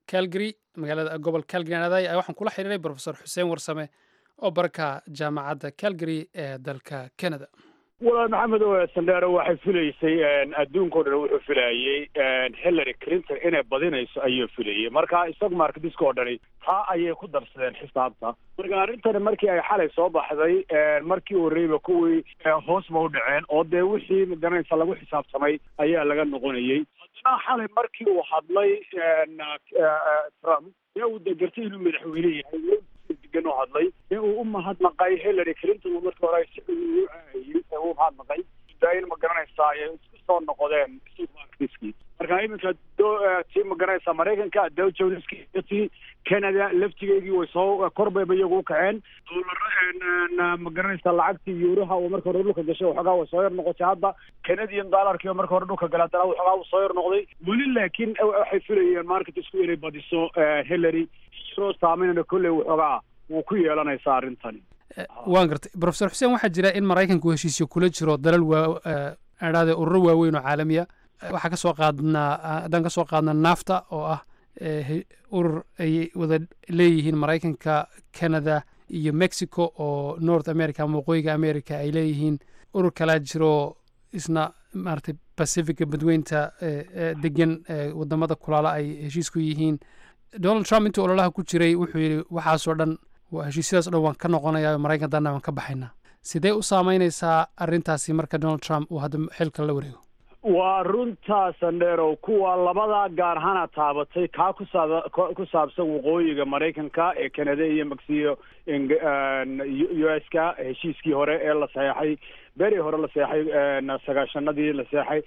calgary magaalada gobol calgary anaday waxaan kula xiriiray profesor xuseen warsame oo barka jaamacadda calgary ee dalka canada
walaal maxamed oo sandheero waxay filaysay adduunka o dhan wuxuu filayey hillary clinton inay badinayso ayuu filayey marka stock marketiska oo dhani taa ayay ku darsadeen xisaabta marka arrintani markii ay xalay soo baxday markii horeyba kuwii hoos ba u dhaceen oo dee wixii magaranaysa lagu xisaabtamay ayaa laga noqonayey haddana xalay markii uu hadlay trump ee uu degertay inuu madaxweyne yahay degan u hadlay ee uu u mahadnaqay hillary clinton markii hore si u caayay ee u mahadnaqay in ma garanaysaa ay isku soo noqdeen markiskii marka iminka tii ma garanaysaa maraykanka dow joneski tii canada laftigeygii way soo korbayba iyagu u kaceen doolara ma garanaysaa lacagtii yuuraha oo marka hore dhulka gashay waxoogaa way soo yar noqotay hadda canadian dollarkii oo marka hore dhulka galay haddana waxoogaa uu soo yar noqday weli laakiin waxay filayeen marketisku inay badiso hillary soo saameynana kolley waxoogaa wuu ku yeelanaysaa arrintani
waan gartay profesor xuseen waxaa jira in maraykanku heshiisyo kula jiro dalal waa adhaade ururo waaweyn oo caalamiya waxaa kasoo qaadnaa haddaan kasoo qaadna nafta oo ah urur ay wada leeyihiin maraykanka canada iyo mexico oo north america ama waqooyiga america ay leeyihiin urur kalaa jiro isna maaragtay pacifica badweynta degan wadamada kulaala ay heshiis ku yihiin donald trump intuu ololaha ku jiray wuxuu yidhi waxaasoo dhan heshiisyadaas o dhan waan ka noqonayaa maraykan danna waan ka baxaynaa sidee u saameynaysaa arrintaasi marka donald trump uu hadda xilka la wareego
waa runtaa sandheerow kuwa labadaa gaar ahaana taabatay kaa kusaa ku saabsan waqooyiga maraykanka ee canada iyo mexico u s ka heshiiskii hore ee la saxeexay beri hore la seexay sagaashanadii la seexay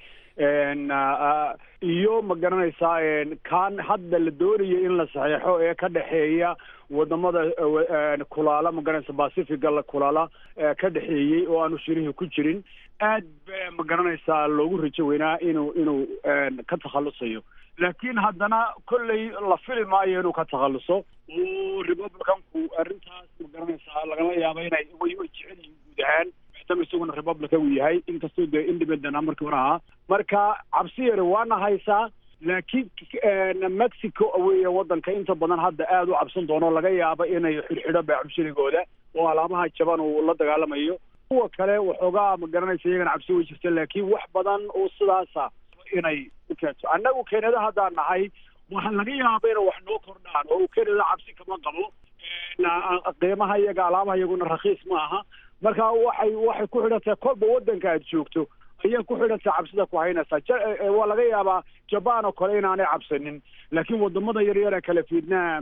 iyo ma garanaysaa kaan hadda la doonayo in la saxeexo ee ka dhexeeya wadamada kulaala ma garanaysa pacifiga la kulaala ka dhexeeyey oo aanu shirihii ku jirin aad ba ma garanaysaa loogu rajo weynaa inuu inuu ka takhalusayo laakiin haddana kolley la fili maayo inuu ka takhaluso oo republicanku arrintaas ma garanaysaa lagala yaaba inay way way jecel yihiin guud ahaan maadaama isaguna republican uu yahay inkastoo dee independent ah markii hore ahaa marka cabsi yare waana haysaa laakiin mexico weya waddanka inta badan hadda aada u cabsan doono laga yaaba inay xidhxidho beecubshirigooda oo alaabaha jaban uu la dagaalamayo kuwa kale waxoogaa ma garanaysa iyagana cabsi way jirta laakiin wax badan oo sidaasa inay u keento annagu keenada haddaan nahay waxaa laga yaaba inay wax noo kordhaan oo keenada cabsi kama qabo qiimaha iyaga alaabaha iyaguna rakhiis ma aha marka waxay waxay ku xidhantahay kolba waddanka aad joogto ayaa ku xidhantahay cabsida ku haynaysaa waa laga yaabaa jaban oo kale inaanay cabsanin laakiin wadamada yaryar ee kale vietnam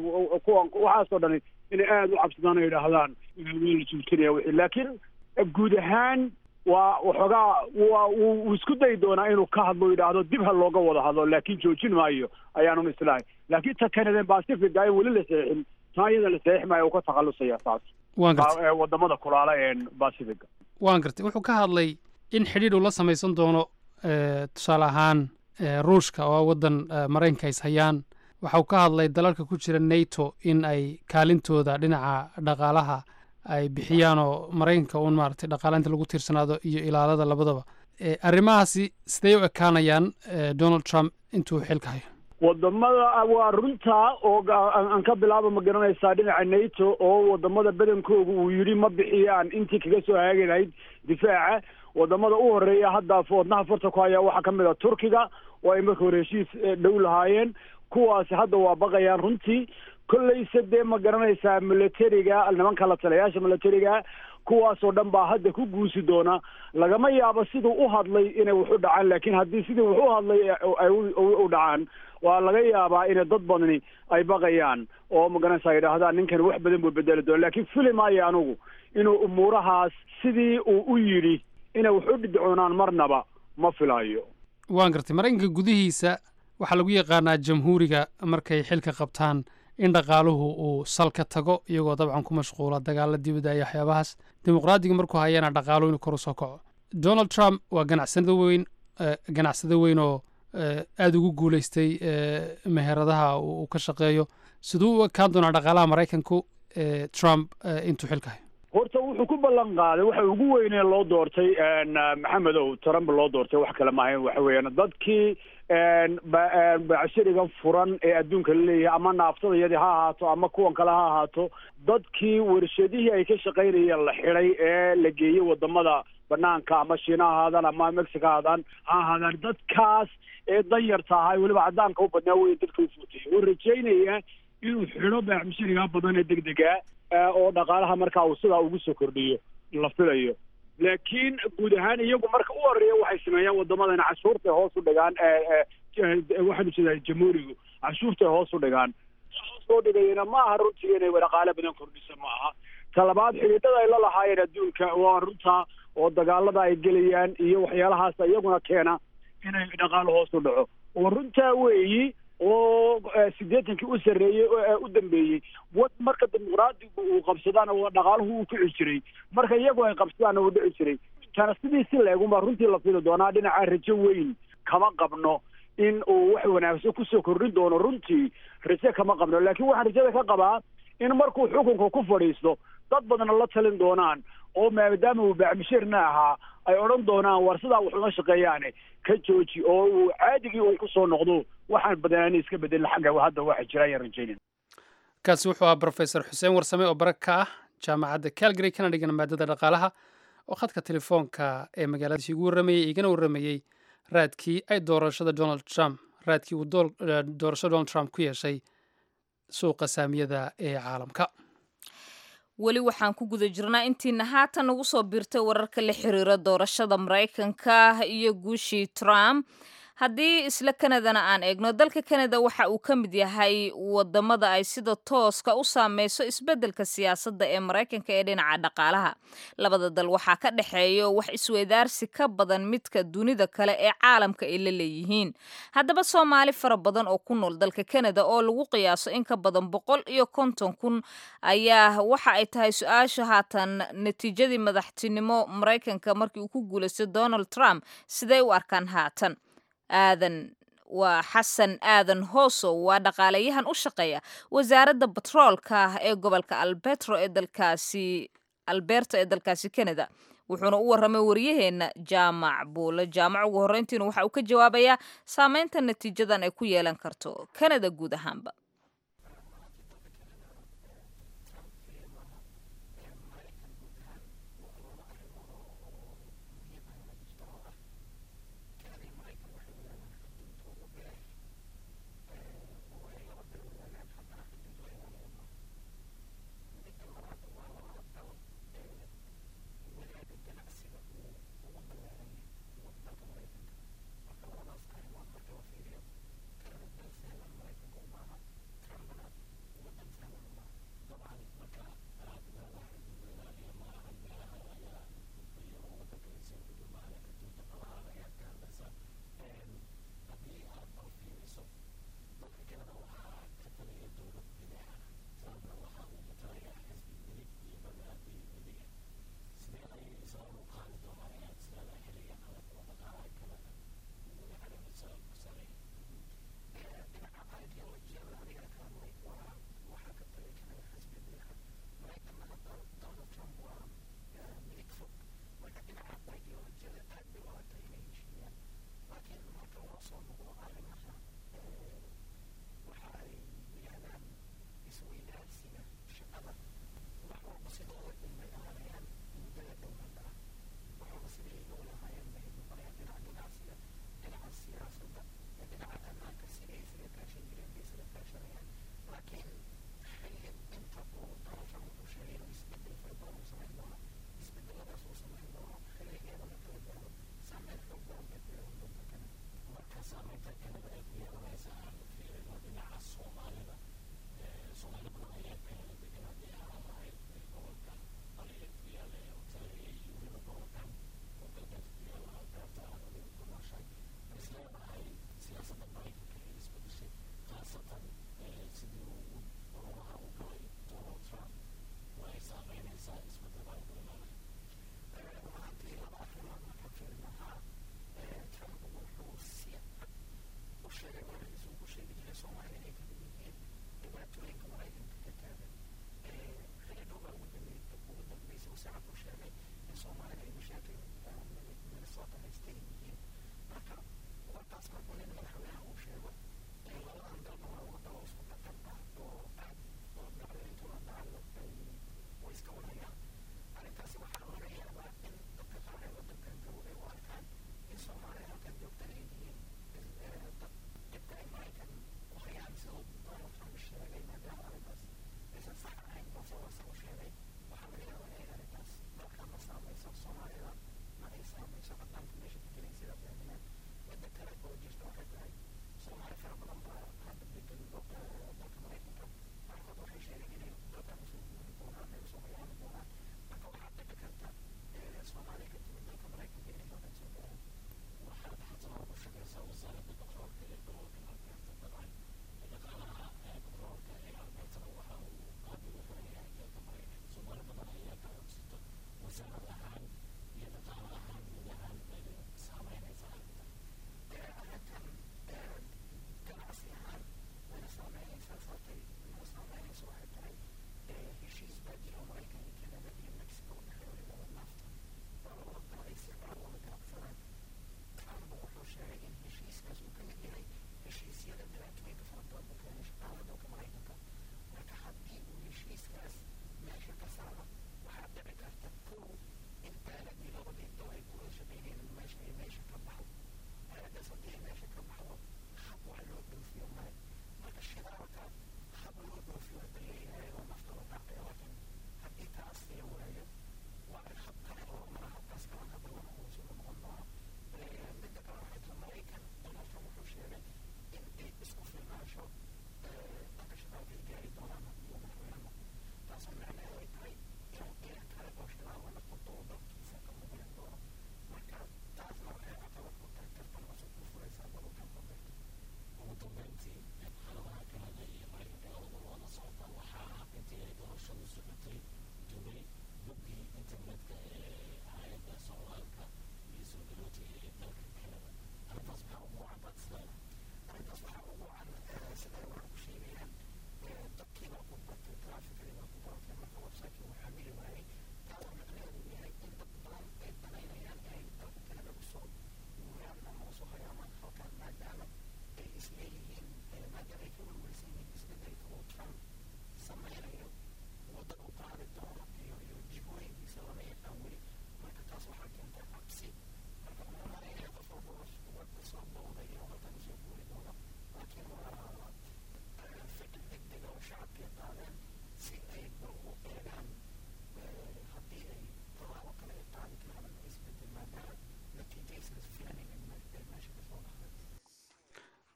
kuwan waxaasoo dhani inay aada u cabsadaan oo yidhaahdaan waa la joojinaya wixii laakiin guud ahaan waa waxoogaa waa wuu isku dayi doonaa inuu ka hadlo yidhaahdo dib ha looga wada hadlo laakiin joojin maayo ayaanun islahay laakiin ta canadian pacifica in weli la seexin taa iyada la seexi maayo uu ka takhalusaya taas
waan gartay
wadamada kulaala ee pacifica
waan gartay wuxuu ka hadlay in xidhiidh uu la samaysan doono tusaale ahaan ruushka oo waddan maraykanka is hayaan waxa uu ka hadlay dalalka ku jira nato in ay kaalintooda dhinaca dhaqaalaha ay bixiyaan oo maraykanka uun maaragtay dhaqaalainta lagu tiirsanaado iyo ilaalada labadaba arrimahaasi sidee u ekaanayaan donald trump intuu xilka hayo
wadamada waa runtaa oo aan ka bilaaba ma garanaysaa dhinaca nato oo wadamada badankooga uu yidhi ma bixiyaan intii kaga soo haagi lahayd difaaca wadamada u horeeya hadda wadnaha farta ku haya waxaa kamid a turkiga oo ay marka hore heshiis dhow lahaayeen kuwaasi hadda waa baqayaan runtii kolleyse dee ma garanaysaa militariga nimanka la talayaasha militariga kuwaasoo dhan baa hadda ku guusi doona lagama yaabo siduu u hadlay inay wax u dhacaan laakiin haddii sidii wax u hadlay ay u dhacaan waa laga yaabaa inay dad badani ay baqayaan oo ma garanaysaa yidhaahdaan ninkan wax badan buu bedeli doona laakiin fili maayo anugu inuu umuurahaas sidii uu u yidhi inay wax u dhidcoonaan marnaba ma filaayo
waan gartay maraykanka gudihiisa waxaa lagu yaqaanaa jamhuuriga markay xilka qabtaan in dhaqaaluhu uu salka tago iyagoo dabcan ku mashquula dagaala dibadda iyo waxyaabahaas dimuqraadiga markuu hayana dhaqaaluhu inuu kor u soo kaco donald trump waa ganacsado weyn ganacsado weyn oo aada ugu guulaystay meheradaha uu ka shaqeeyo siduu u ekaan doonaa dhaqaalaha maraykanku trump intuu xilka hayo
horta wuxuu ku ballan qaaday waxa ugu weynee loo doortay maxamedow trump loo doortay wax kale maahayn waxa weeyaan dadkii bacshirigan furan ee adduunka la leeyahay ama naaftadayadii ha ahaato ama kuwan kale ha ahaato dadkii warshadihii ay ka shaqaynayeen la xidhay ee la geeyey wadamada banaanka ama shiina ha ahaadaan ama mexico ha ahaadaan ha ahaadaan dadkaas ee danyarta ahaa weliba caddaanka u badnaa wey dadka u fuutay oo rajaynaya inuu xidho baaxmusharigaa badan ee degdega oo dhaqaalaha markaa uu sidaa ugu soo kordhiyo la filayo laakiin guud ahaan iyagu marka u horeeya waxay sameeyaan wadamadan cashuurtay hoos u dhigaan waxaanu jeedaa jamhuurigu cashuurtay hoos u dhigaan hoos loo dhigayana ma aha runtii inay dhaqaale badan kordhisa ma aha talabaad xidhiidhada ay la lahaayeen adduunka waa runta oo dagaalada ay gelayaan iyo waxyaalahaas iyaguna keena inay dhaqaalo hoos u dhaco oo runtaa weeyi oo siddeetankii u sarreeyey u dambeeyey wad marka dimuqraadigu uu qabsadaan oo dhaqaaluhu uu kici jiray marka iyagu ay qabsadaan uu dhici jiray tana sidii si leegunbaa runtii la fili doonaa dhinaca rajo weyn kama qabno in uu wax wanaagsan kusoo kordhin doono runtii rajo kama qabno laakiin waxaan rajada ka qabaa in markuu xukunka ku fadhiisto dad badna la talin doonaan oo maadaama uu baacmishirna ahaa ay odhan doonaan war sidaa wax uma shaqeeyaane ka jooji oo uu caadigii uu kusoo noqdo waxaan badanaani iska bedelin xagga hadda waxa jira ayaan rajaynin
kaasi wuxuu ahaa brofesor xuseen warsame oo barag ka ah jaamacadda calgary kana dhigan maadada dhaqaalaha oo khadka telefoonka ee magaaladiisi ugu warramayey igana warramayey raadkii ay doorashada donald trump raadkii uu doorashada donald trump ku yeeshay suuqa saamiyada ee caalamka
weli waxaan ku guda jirnaa intiina haatan nagu soo biirtay wararka la xiriira doorashada maraykanka iyo guushii trump haddii isla kanadana aan eegno dalka kanada waxa uu ka mid yahay wadamada ay sida tooska u saameyso isbeddelka siyaasadda ee maraykanka ee dhinaca dhaqaalaha labada dal waxaa ka dhexeeyo wax isweydaarsi ka badan midka dunida kale ee caalamka ay la leeyihiin haddaba soomaali fara badan oo ku nool dalka kanada oo lagu qiyaaso in ka badan boqol iyo konton kun ayaa waxa ay tahay su-aasha haatan natiijadii madaxtinimo maraykanka markii uu ku guulaystay donald trump siday u arkaan haatan aadan waa xasan aadan hoosow waa dhaqaalayahan u shaqeeya wasaaradda batroolka ee gobolka albetro ee dalkaasi alberta ee dalkaasi canada wuxuuna u warramay waryaheena jaamac buule jaamac ugu horreyntiina waxa uu ka jawaabayaa saameynta natiijadan ay ku yeelan karto canada guud ahaanba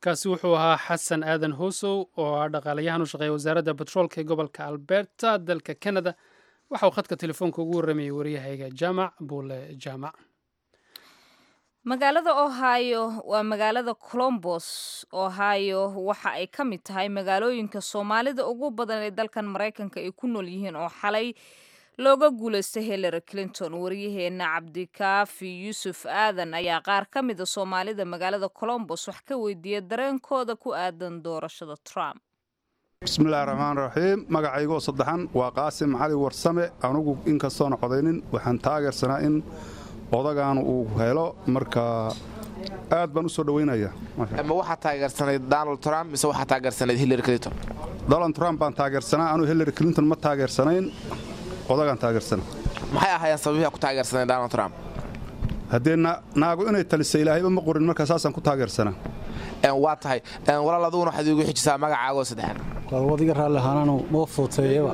kaasi wuxuu ahaa xasan aadan hoosow oo ah dhaqaalayahan u shaqeeya wasaaradda batroolka ee gobolka alberta dalka canada waxa uu khadka telefoonka ugu warramayay waryahayga jaamac buule jaamac
magaalada ohio waa magaalada colombos ohio waxa ay ka mid tahay magaalooyinka soomaalida ugu badan ee dalkan maraykanka ay ku nool yihiin oo xalay looga guulaystay hillary clinton waryaheena cabdikaafi yuusuf aadan ayaa qaar ka mida soomaalida magaalada colombos wax ka weydiiyay dareenkooda ku aadan doorashada trump
bismillahi raxmaan raxiim magacaygoo saddexan waa qaasim cali warsame anugu inkastoona codaynin waxaan taageersanaa in odagan uu helo marka aad baan u soo dhoweynaya
ma waxaa taageersanayd donald trump mise waxaa taageersanayd hillary clinton
donald trump baan taageersanaa anuu hillary clinton ma taageersanayn odagaan taageersana
maxay ahaayeen sababihi ku taageersanayd donald trump
haddee naagu inay talisa ilaahayba ma qorin markaa saasaan ku taageersanaa
waa tahay walaal aduguna waxaad iigu xijisaa magacaagoo saddexan
wadiga raalli ahaanaanu noo fuuteeyaba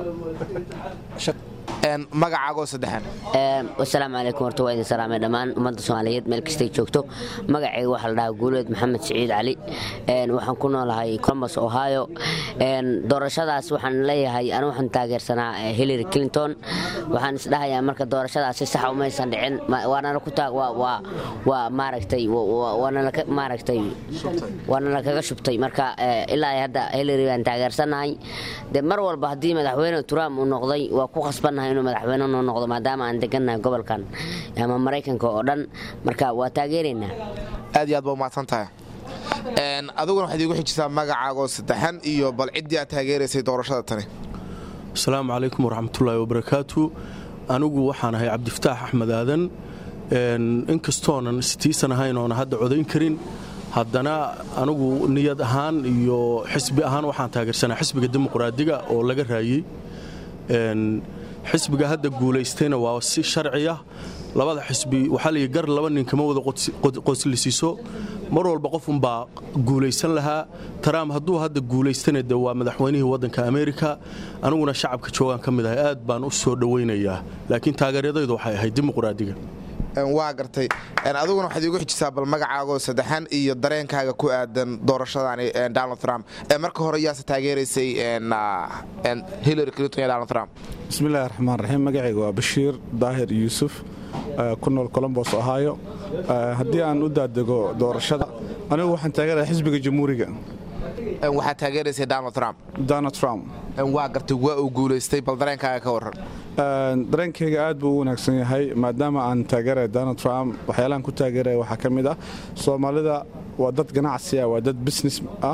magacaagoo saddexan
wasalaamu calaykum horta waa idin salaamay dhammaan ummadda soomaaliyeed meel kastay joogto magacayga waxaa la dhahaa guuleed maxamed siciid cali waxaan ku noolahay colombus ohio doorashadaas waxaan leeyahay anu waxaan taageersanaa hillary clinton waxaan isdhahayaa marka doorashadaasi saxa umaysan dhicin waanala ku waa maaragtay waanala maaragtay waanala kaga shubtay marka ilaa hadda hillary baan taageersanahay de mar walba haddii madaxweyne trump uu noqday waa ku khasbannahay inuu madaxweyne noo noqdo maadaama aan degannahay gobolkan ama maraykanka oo dhan marka waa taageeraynaa
aad iyo aad ba umahadsan tahay adiguna waxaad iigu xijisaa magacaagoo saddexan iyo bal ciddii aad taageeraysay doorashada tani
asalaamu calaykum waraxmatullaahi wabarakaatu anigu waxaan ahay cabdifataax axmed aadan inkastoonan sitiisan ahayn oona hadda codayn karin haddana anigu niyad ahaan iyo xisbi ahaan waxaan taageersanaa xisbiga dimuqraadiga oo laga raayey xisbiga hadda guulaystayna waa si sharciya labada xisbi waxaa layihi gar laba nin kama wada qoslisiiso mar walba qofunbaa guulaysan lahaa taraam hadduu hadda guulaystana de waa madaxweynihii waddanka ameerika aniguna shacabka joogaan ka mid ahay aad baan u soo dhowaynayaa laakiin taageeryadaydu waxay ahayd dimuqraadiga
waa gartay adiguna waxaad iigu xijisaa bal magacaagoo saddexan iyo dareenkaaga ku aadan doorashadani donald trump marka hore yaase taageeraysay hillary clinton iyo donald trump
bismillahi raxmaan raxiim magacayga waa bashiir daahir yuusuf ku nool colombos ohio haddii aan u daadego doorashada anigu waxaan taageeraya xisbiga jamhuuriga
waxaad taageeraysay donald trump
donald trump
waa gartay waa uu guulaystay bal dareenkaaga ka warran
dareenkayga aad buu u wanaagsan yahay maadaama aan taageeraya donald trump waxyaalahan ku taageeraya waxaa ka mid ah soomaalida waa dad ganacsi ah waa dad business ah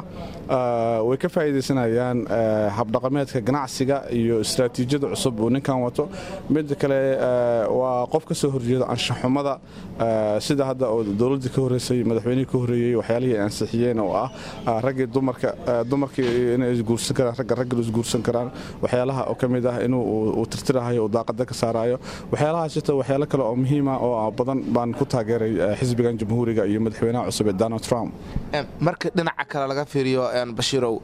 way ka faa'iidaysanayaan habdhaqameedka ganacsiga iyo istaraatiijiyada cusub uu ninkan wato midda kale waa qof ka soo horjeeda anshaxumada sida hadda oo dowladdii ka horreysay madaxweynihii ka horreeyey waxyaalihii ay ansixiyeen oo ah raggii dumarka dumarkii inay isguursan karaan ragga ragga isguursan karaan waxyaalaha oo ka mid ah inuu uu tirtirahayo uu daaqada ka saarayo waxyaalahaas jirta waxyaalo kale oo muhiima oo badan baan ku taageeray xisbigan jamhuuriga iyo madaxweynaha cusub ee donald trump
marka dhinaca kale laga fiiriyo bashiirow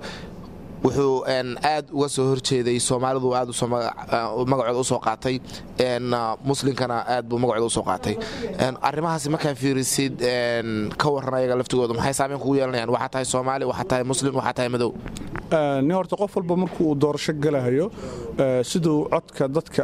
wuxuu aad uga soo horjeeday soomaalidu aad magacooda usoo qaatay muslimkana aad buu magacooda usoo qaatay arrimahaasi markaa fiirisid ka waran ayaga laftigooda maxay saameyn kugu yeelanayaan waxaa tahay soomaali waxaa tahay muslim waxaa tahay madow
nin horta qof walba markuu uu doorasho galahayo siduu codka dadka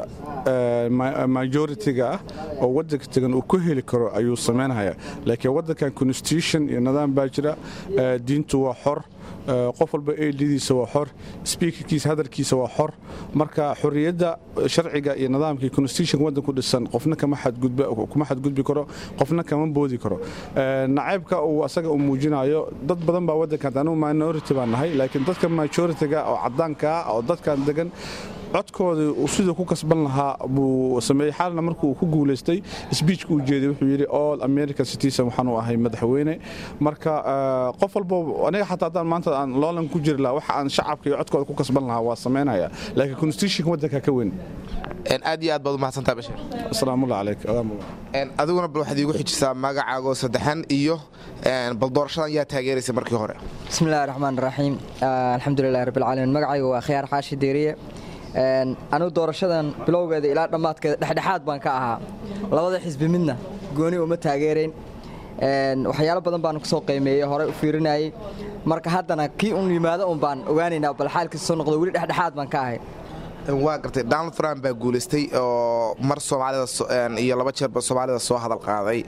majoritiga ah oo waddanka tegan uu ku heli karo ayuu samaynaya laakiin waddankan constitution iyo nidaam baa jira diintu waa xor qof walba eedhidiisa waa xor sbiikarkiisa hadalkiisa waa xor marka xorriyadda sharciga iyo nidaamkii constitution waddanku dhisan qofna kuma xadgudbi karo qofna kama boodi karo nacaybka uu asaga uu muujinayo dad badan baa waddankan anugu minority baan nahay laakiin dadka majoritiga oo caddaanka ah oo dadkan degan codkooda siduu ku kasban lahaa buu sameeyey xaalna markuu ku guulaystay sbiijka uu jeeday wuxuu yidhi all american citizen waxaan u ahay madaxweyne marka qof walba aniga xataa haddaan maanta aan loolan ku jiri lahaa waxa aan shacabka iyo codkooda ku kasban lahaa waa samaynaya laakiin constitutionka waddanka ka weyn
aad iyo aad baad umahadsantaa bashir
asalaamulla calayk
adiguna bal waxaad iigu xijisaa magacaagoo saddexan iyo bal doorashadan yaa taageeraysa markii hore
bismillahi raxmaan raxiim alxamdulilahi rabbilcaalamiin magacaygu waa khiyaar xaashi deeriye anugu doorashadan bilowgeeda ilaa dhammaadkeeda dhexdhexaad baan ka ahaa labada xisbi midna gooni uma taageerayn waxyaalo badan baan kusoo qiimeeyey horey u fiirinayay marka haddana kii un yimaado un baan ogaanaynaa bal xaalkiisa soo noqdo weli dhexdhexaad baan ka ahay
waa gartay donald trump baa guulaystay oo mar soomaalida iyo laba jeerba soomaalida soo hadal qaaday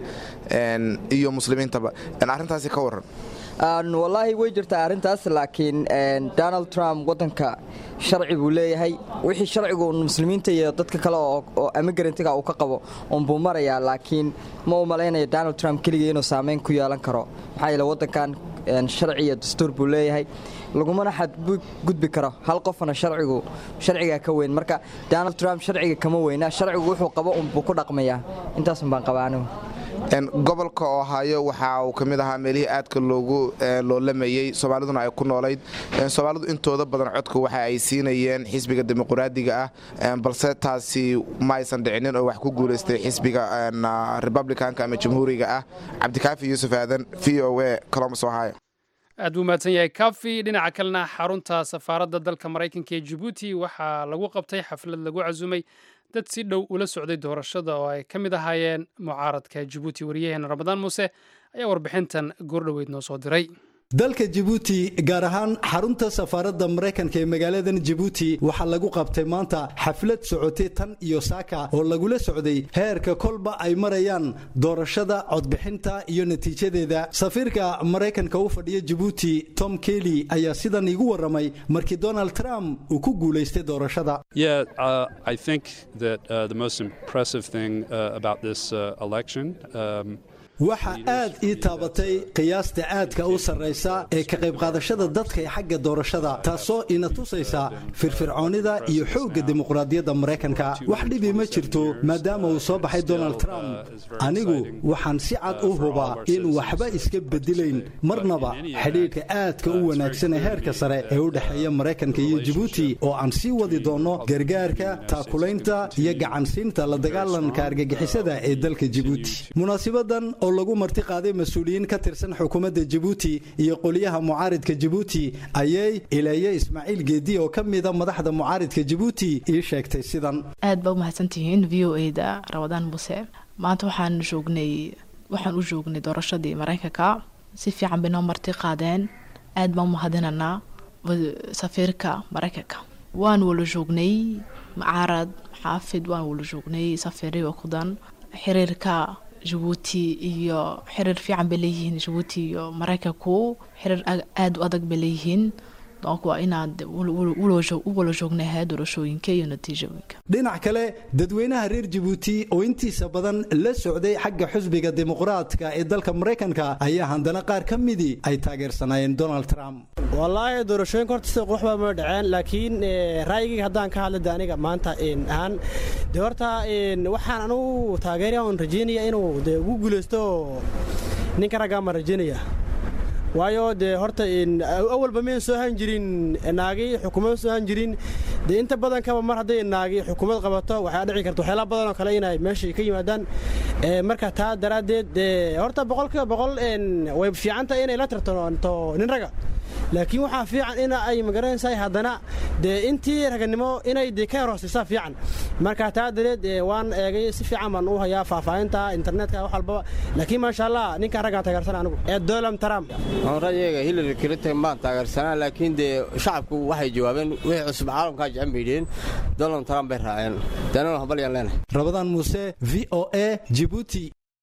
iyo muslimiintaba arrintaasi ka waran
wallaahi way jirtaa arrintaas laakiin donald trump waddanka sharci buu leeyahay wixii sharcigu muslimiinta iyo dadka kale oo emigarantiga uu ka qabo unbuu marayaa laakiin ma u malaynayo donald trump keligii inuu saamayn ku yeelan karo maxaa yeele waddankan sharci iyo dastuur buu leeyahay lagumana xadgudbi karo hal qofna sharcigu sharcigaa ka weyn marka donald trump sharciga kama weyna sharcigu wuxuu qabo unbuu ku dhaqmayaa intaasun baan qabaa anigu
gobolka ohaayo waxa uu ka mid ahaa meelihii aadka loogu loolamayey soomaaliduna ay ku noolayd soomaalidu intooda badan codka waxa ay siinayeen xisbiga dimuqraadiga ah balse taasi ma aysan dhicinin oo wax ku guulaystay xisbiga republicanka ama jamhuuriga ah cabdikaafi yuusuf aadan v o a colombus ohio
aad buu mahadsan yahay kafi dhinaca kalena xarunta safaaradda dalka maraykanka ee jabuuti waxaa lagu qabtay xaflad lagu casumay dad si dhow ula socday doorashada oo ay ka mid ahaayeen mucaaradka jabuuti wariyaheena ramadaan muuse ayaa warbixintan goordhoweyd noo soo diray
dalka jabuuti gaar ahaan xarunta safaaradda maraykanka ee magaaladan jabuuti waxaa lagu qabtay maanta xaflad socotay tan iyo saaka oo lagula socday heerka kolba ay marayaan doorashada codbixinta iyo natiijadeeda safiirka maraykanka u fadhiya jabuuti tom kelly ayaa sidan iigu warramay markii donald trump uu ku guulaystay doorashada
Yeah, uh, I think that uh, the most impressive thing uh, about this uh, election. Um,
waxa aad ii taabatay qiyaasta aadka u sarraysa ee ka qayb qaadashada dadka ee xagga doorashada taasoo ina tusaysa firfircoonnida iyo xoogga dimuqraadiyadda maraykanka wax dhibi ma jirto maadaama uu soo baxay donald trump anigu waxaan si cad u hubaa in waxba iska bedelayn marnaba xidhiidhka aadka u wanaagsan ee heerka sare ee u dhexeeya maraykanka iyo jabuuti oo aan sii wadi doonno gargaarka taakulaynta iyo gacansiinta la dagaalanka argagixisada ee dalka jabuuti munaasibadan oo lagu marti qaaday mas-uuliyiin ka tirsan xukuumadda jabuuti iyo qoliyaha mucaaridka jabuuti ayay ileeye ismaaciil geedi oo ka mida madaxda mucaaridka jabuuti ii sheegtay sidan
aad baa u mahadsantihiin v o a da ramadaan muse maanta waxaan joognay waxaan u joognay doorashadii maraykanka si fiican bay noo marti qaadeen aad baan u mahadinanaa safiirka maraykanka waan wala joognay mucaarad xaafid waan wala joognay safiiriyo kudan xiriirka jabuuti iyo xiriir fiican bay leeyihiin jabuuti iyo maraykanku xiriir aada u adag bay leeyihiin donc waa inaad u wala joognahay doorashooyinka iyo natiijooyinka
dhinac kale dadweynaha reer jabuuti oo intiisa badan la socday xagga xusbiga dimuqraadka ee dalka maraykanka ayaa haddana qaar ka midii ay taageersanaayeen donald trump
wallaahi doorashooyinka horta sida quruxba ma dhaceen laakiin ra'yigayga haddaan ka hadla de aniga maanta ahaan de horta waxaan anugu taageeraya oon rajeynaya inuu de ugu guulaysto ninka raggaa ma rajeynaya waayo dee horta awalba mayn soo han jirin naagi xukuumad soo han jirin dee inta badankaba mar hadday naagi xukuumad qabato waxaa dhici karta waxyaala badan oo kale inay meesha ka yimaadaan marka taa daraaddeed dee horta boqolkiiba boqol way fiicantahay inay la tartanto nin raga laakiin waxaa fiican in ay magaranaysaa haddana dee intii raganimo inay de ka hoosaysaa fiican marka taa dareed waan eegay si fiican baan u hayaa faahfaahinta internetka wax walbaba laakiin maasha allah ninkaan raggaan taageersana anigu ee donald trump
ra'yiga hillary clinton baan taageersanaa laakiin dee shacabku waxay jawaabeen wixii cusub caalamkaa jecen bay yidhiin donald trump bay raaceen danana hambalyaan leenahay
rabadaan muuse v o a jibuuti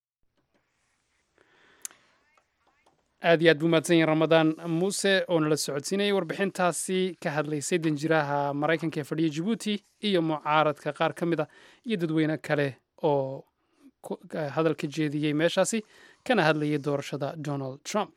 aad iyo aad buu mahadsan yahin ramadaan muuse oo nala socodsiinayay warbixintaasi ka hadlaysay danjiraha maraykanka ee fadhiya jabuuti iyo mucaaradka qaar ka mid a iyo dadweyne kale oo hadal ka jeediyey meeshaasi kana hadlayay doorashada donald trump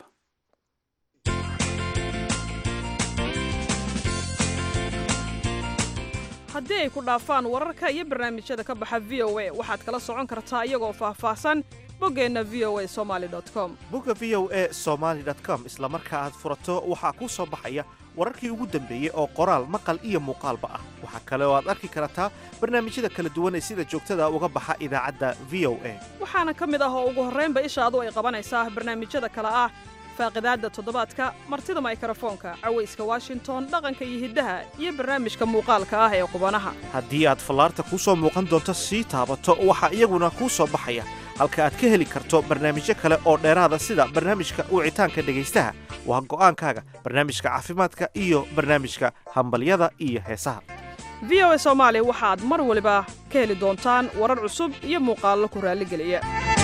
haddii ay ku dhaafaan wararka iyo barnaamijyada ka baxa v o a waxaad kala socon kartaa iyagoo faahfaahsan boggeenna v o a somali com
bogga v o a somaali com isla marka aad furato waxaa kuu soo baxaya wararkii ugu dambeeyey oo qoraal maqal iyo muuqaalba ah waxaa kale oo aad arki kartaa barnaamijyada kala duwan ee sida joogtada uga baxa idaacadda v o a
waxaana ka mid ah oo ugu horraynba ishaadu ay qabanaysaa barnaamijyada kale ah faaqidaadda toddobaadka martida maykarafoonka cawayska washington dhaqanka iyo hiddaha iyo barnaamijka muuqaalka ah ee qubanaha
haddii aad fallaarta kuu soo muuqan doonto sii taabato waxaa iyaguna kuu soo baxaya halka aad ka heli karto barnaamijyo kale oo dheeraada sida barnaamijka wicitaanka dhegaystaha waa go'aankaaga barnaamijka caafimaadka iyo barnaamijka hambalyada iyo heesaha
v o a soomaali waxaad mar waliba ka heli doontaan warar cusub iyo muuqaallo ku raalligeliya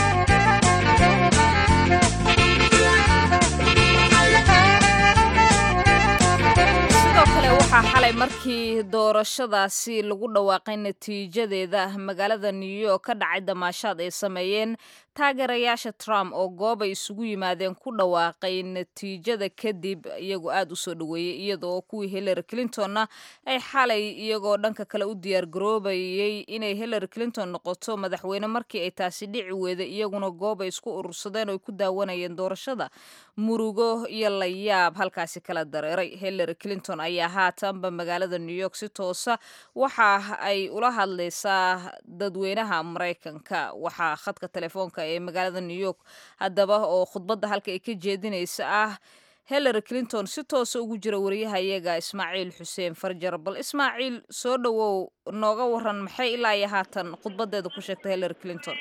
sidoo kale waxaa xalay markii doorashadaasi lagu dhawaaqay natiijadeeda magaalada new york ka dhacay damaashaad ay sameeyeen taageerayaasha trump oo goobay isugu yimaadeen ku dhawaaqay natiijada kadib iyagoo aada u soo dhoweeyey iyadoo kuwii hillary clintonna ay xalay iyagoo dhanka kale u diyaargaroobayey inay hillary clinton noqoto madaxweyne markii ay taasi dhici weeday iyaguna goobay isku urursadeen oo ay ku daawanayeen doorashada murugo iyo layaab halkaasi kala dareeray hillary clinton ayaa haatanba magaalada new york si toosa waxa ay ula hadlaysaa dadweynaha maraykanka waxaa khadka telefoonka ee magaalada new york haddaba oo khudbadda halka ay ka jeedinaysa ah hillary clinton si toosa ugu jira wariyahayaga ismaaciil xuseen farjar bal ismaaciil soo dhowow nooga waran maxay ilaa iyo haatan khudbadeeda ku sheegtay hillary clinton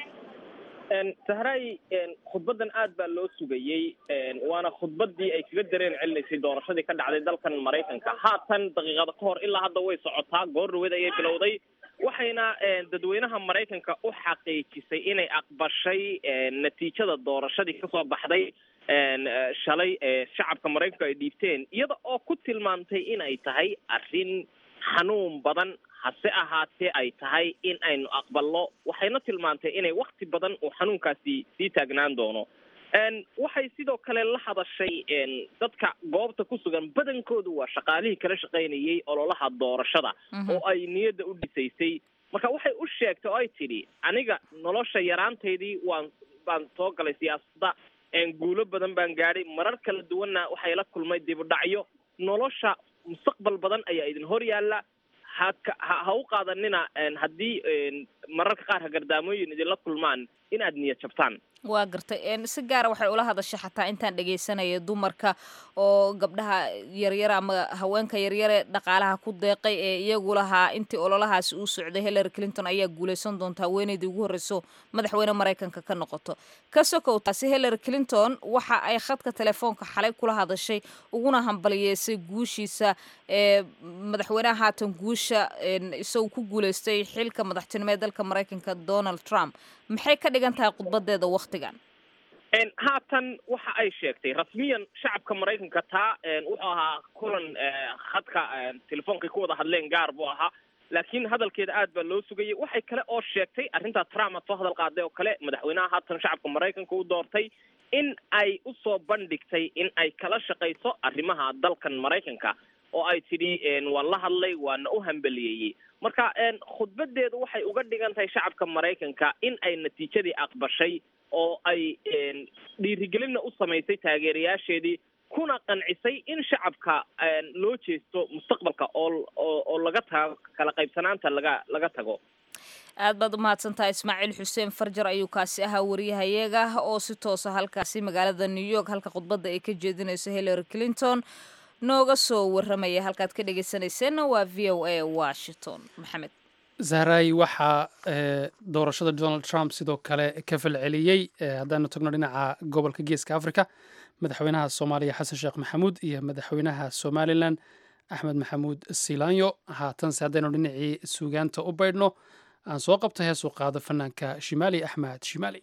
sahray khudbaddan aad baa loo sugayey waana khudbaddii ay kaga dareen celinaysay doorashadii ka dhacday dalkan maraykanka haatan daqiiqada ka hor ilaa hadda way socotaa goor dhaweed ayay bilowday waxayna dadweynaha maraykanka u xaqiijisay inay aqbashay natiijada doorashadii kasoo baxday shalay shacabka maraykanka ay dhiibteen iyada oo ku tilmaamtay inay tahay arrin xanuun badan hase ahaatee ay tahay in aynu aqbalno waxayna tilmaantay inay wakti badan uu xanuunkaasi sii taagnaan doono waxay sidoo kale la hadashay dadka goobta ku sugan badankoodu waa shaqaalihii kala shaqaynayay ololaha doorashada oo ay niyadda u dhisaysay marka waxay u sheegtay oo ay tidhi aniga nolosha yaraantaydii waan baan soo galay siyaasadda guulo badan baan gaadhay marar kala duwanna waxay la kulmay dibudhacyo nolosha mustaqbal badan ayaa idin hor yaalla haka ha ha u qaadanina haddii mararka qaar hagardaamooyin idinla kulmaan inaad niyad jabtaan
waa gartay si gaara waxay ula hadashay xataa intaan dhegaysanaya dumarka oo gabdhaha yaryara ama haweenka yaryare dhaqaalaha ku deeqay ee iyagu lahaa intii ololahaasi uu socday hillary clinton ayaa guulaysan doonta haweeneydii ugu horreyso madaxweyne maraykanka ka noqoto ka sokow taasi hillary clinton waxa ay khadka telefoonka xalay kula hadashay uguna hambaliyeysay guushiisa ee madaxweynaha haatan guusha isagoo ku guulaystay xilka madaxtinimo ee dalka maraykanka donald trump maxay ka dhigan tahay khudbadeeda waktigan
haatan waxa ay sheegtay rasmiyan shacabka maraykanka taa wuxuu ahaa kulan khadka telefoonkay ku wada hadleen gaar buu ahaa laakiin hadalkeeda aad baa loo sugayay waxay kale oo sheegtay arrintaa trump aad soo hadal qaaday oo kale madaxweynaha haatan shacabka maraykanka u doortay in ay usoo bandhigtay in ay kala shaqayso arrimaha dalkan maraykanka oo ay tidhi waan la hadlay waana u hambeliyeeyey marka khudbadeedu waxay uga dhigan tahay shacabka maraykanka in ay natiijadii aqbashay oo ay dhiirigelinna u samaysay taageerayaasheedii kuna qancisay in shacabka loo jeesto mustaqbalka oo oo laga tago kala qaybsanaanta laga laga tago
aad baad umahadsantahay ismaaciil xuseen farjar ayuu kaasi ahaa wariyahayaga oo si toosa halkaasi magaalada new york halka khudbadda ay ka jeedinayso hillary clinton nooga soo waramaya halkaad ka dhegeysanayseena waa v o a washington maxamed
zahraay waxaa doorashada donald trump sidoo kale ka falceliyey haddaanu tagno dhinaca gobolka geeska africa madaxweynaha soomaaliya xasan sheekh maxamuud iyo madaxweynaha somalilan axmed maxamuud silanyo haatanse haddaynu dhinacii suugaanta u baydhno aan soo qabta heesuu qaado fanaanka shimaali axmed shimaali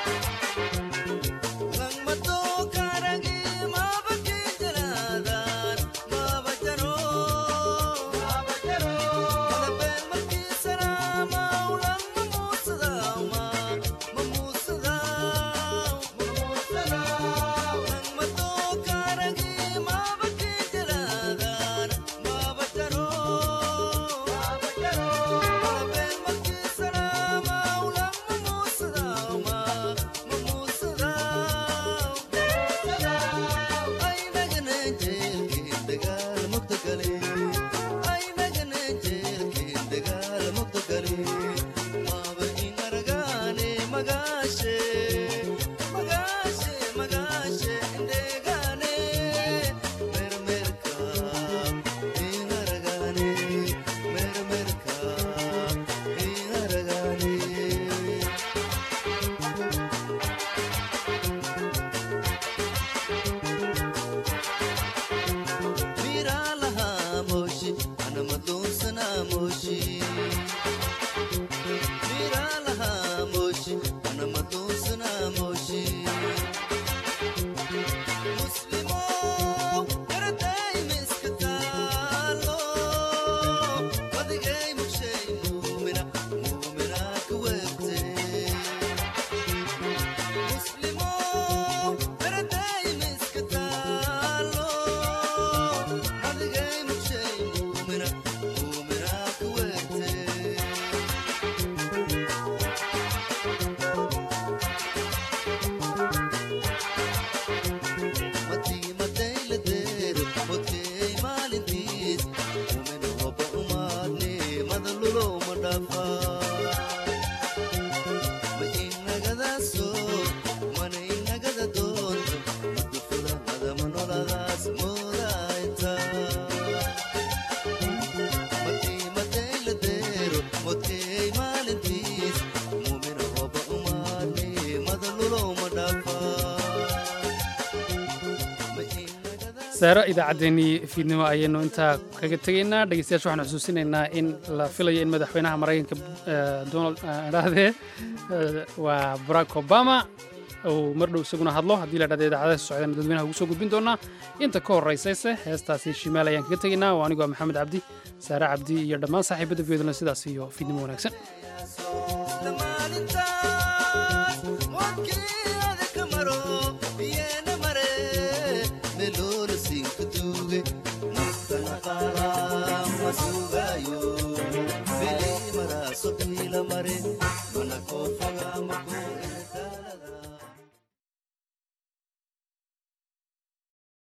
Lang mato karagi mabaki jalada
saaro idaacaddeenii fiidnimo ayaynu intaa kaga tegaynaa dhegeystayaasha waxaan xusuusinaynaa in la filayo in madaxweynaha maraykanka donald dhahde waa barack obama uu mar dhow isaguna hadlo haddii la dhahda idaacadaha socdeen dadweynaha ugu soo gudbin doonaa inta ka horraysayse heestaasi shimaal ayaan kaga tegaynaa waa anigoo maxamed cabdi saare cabdi iyo dhammaan saaxiibadda viyodlan sidaas iyo fiidnimo wanaagsan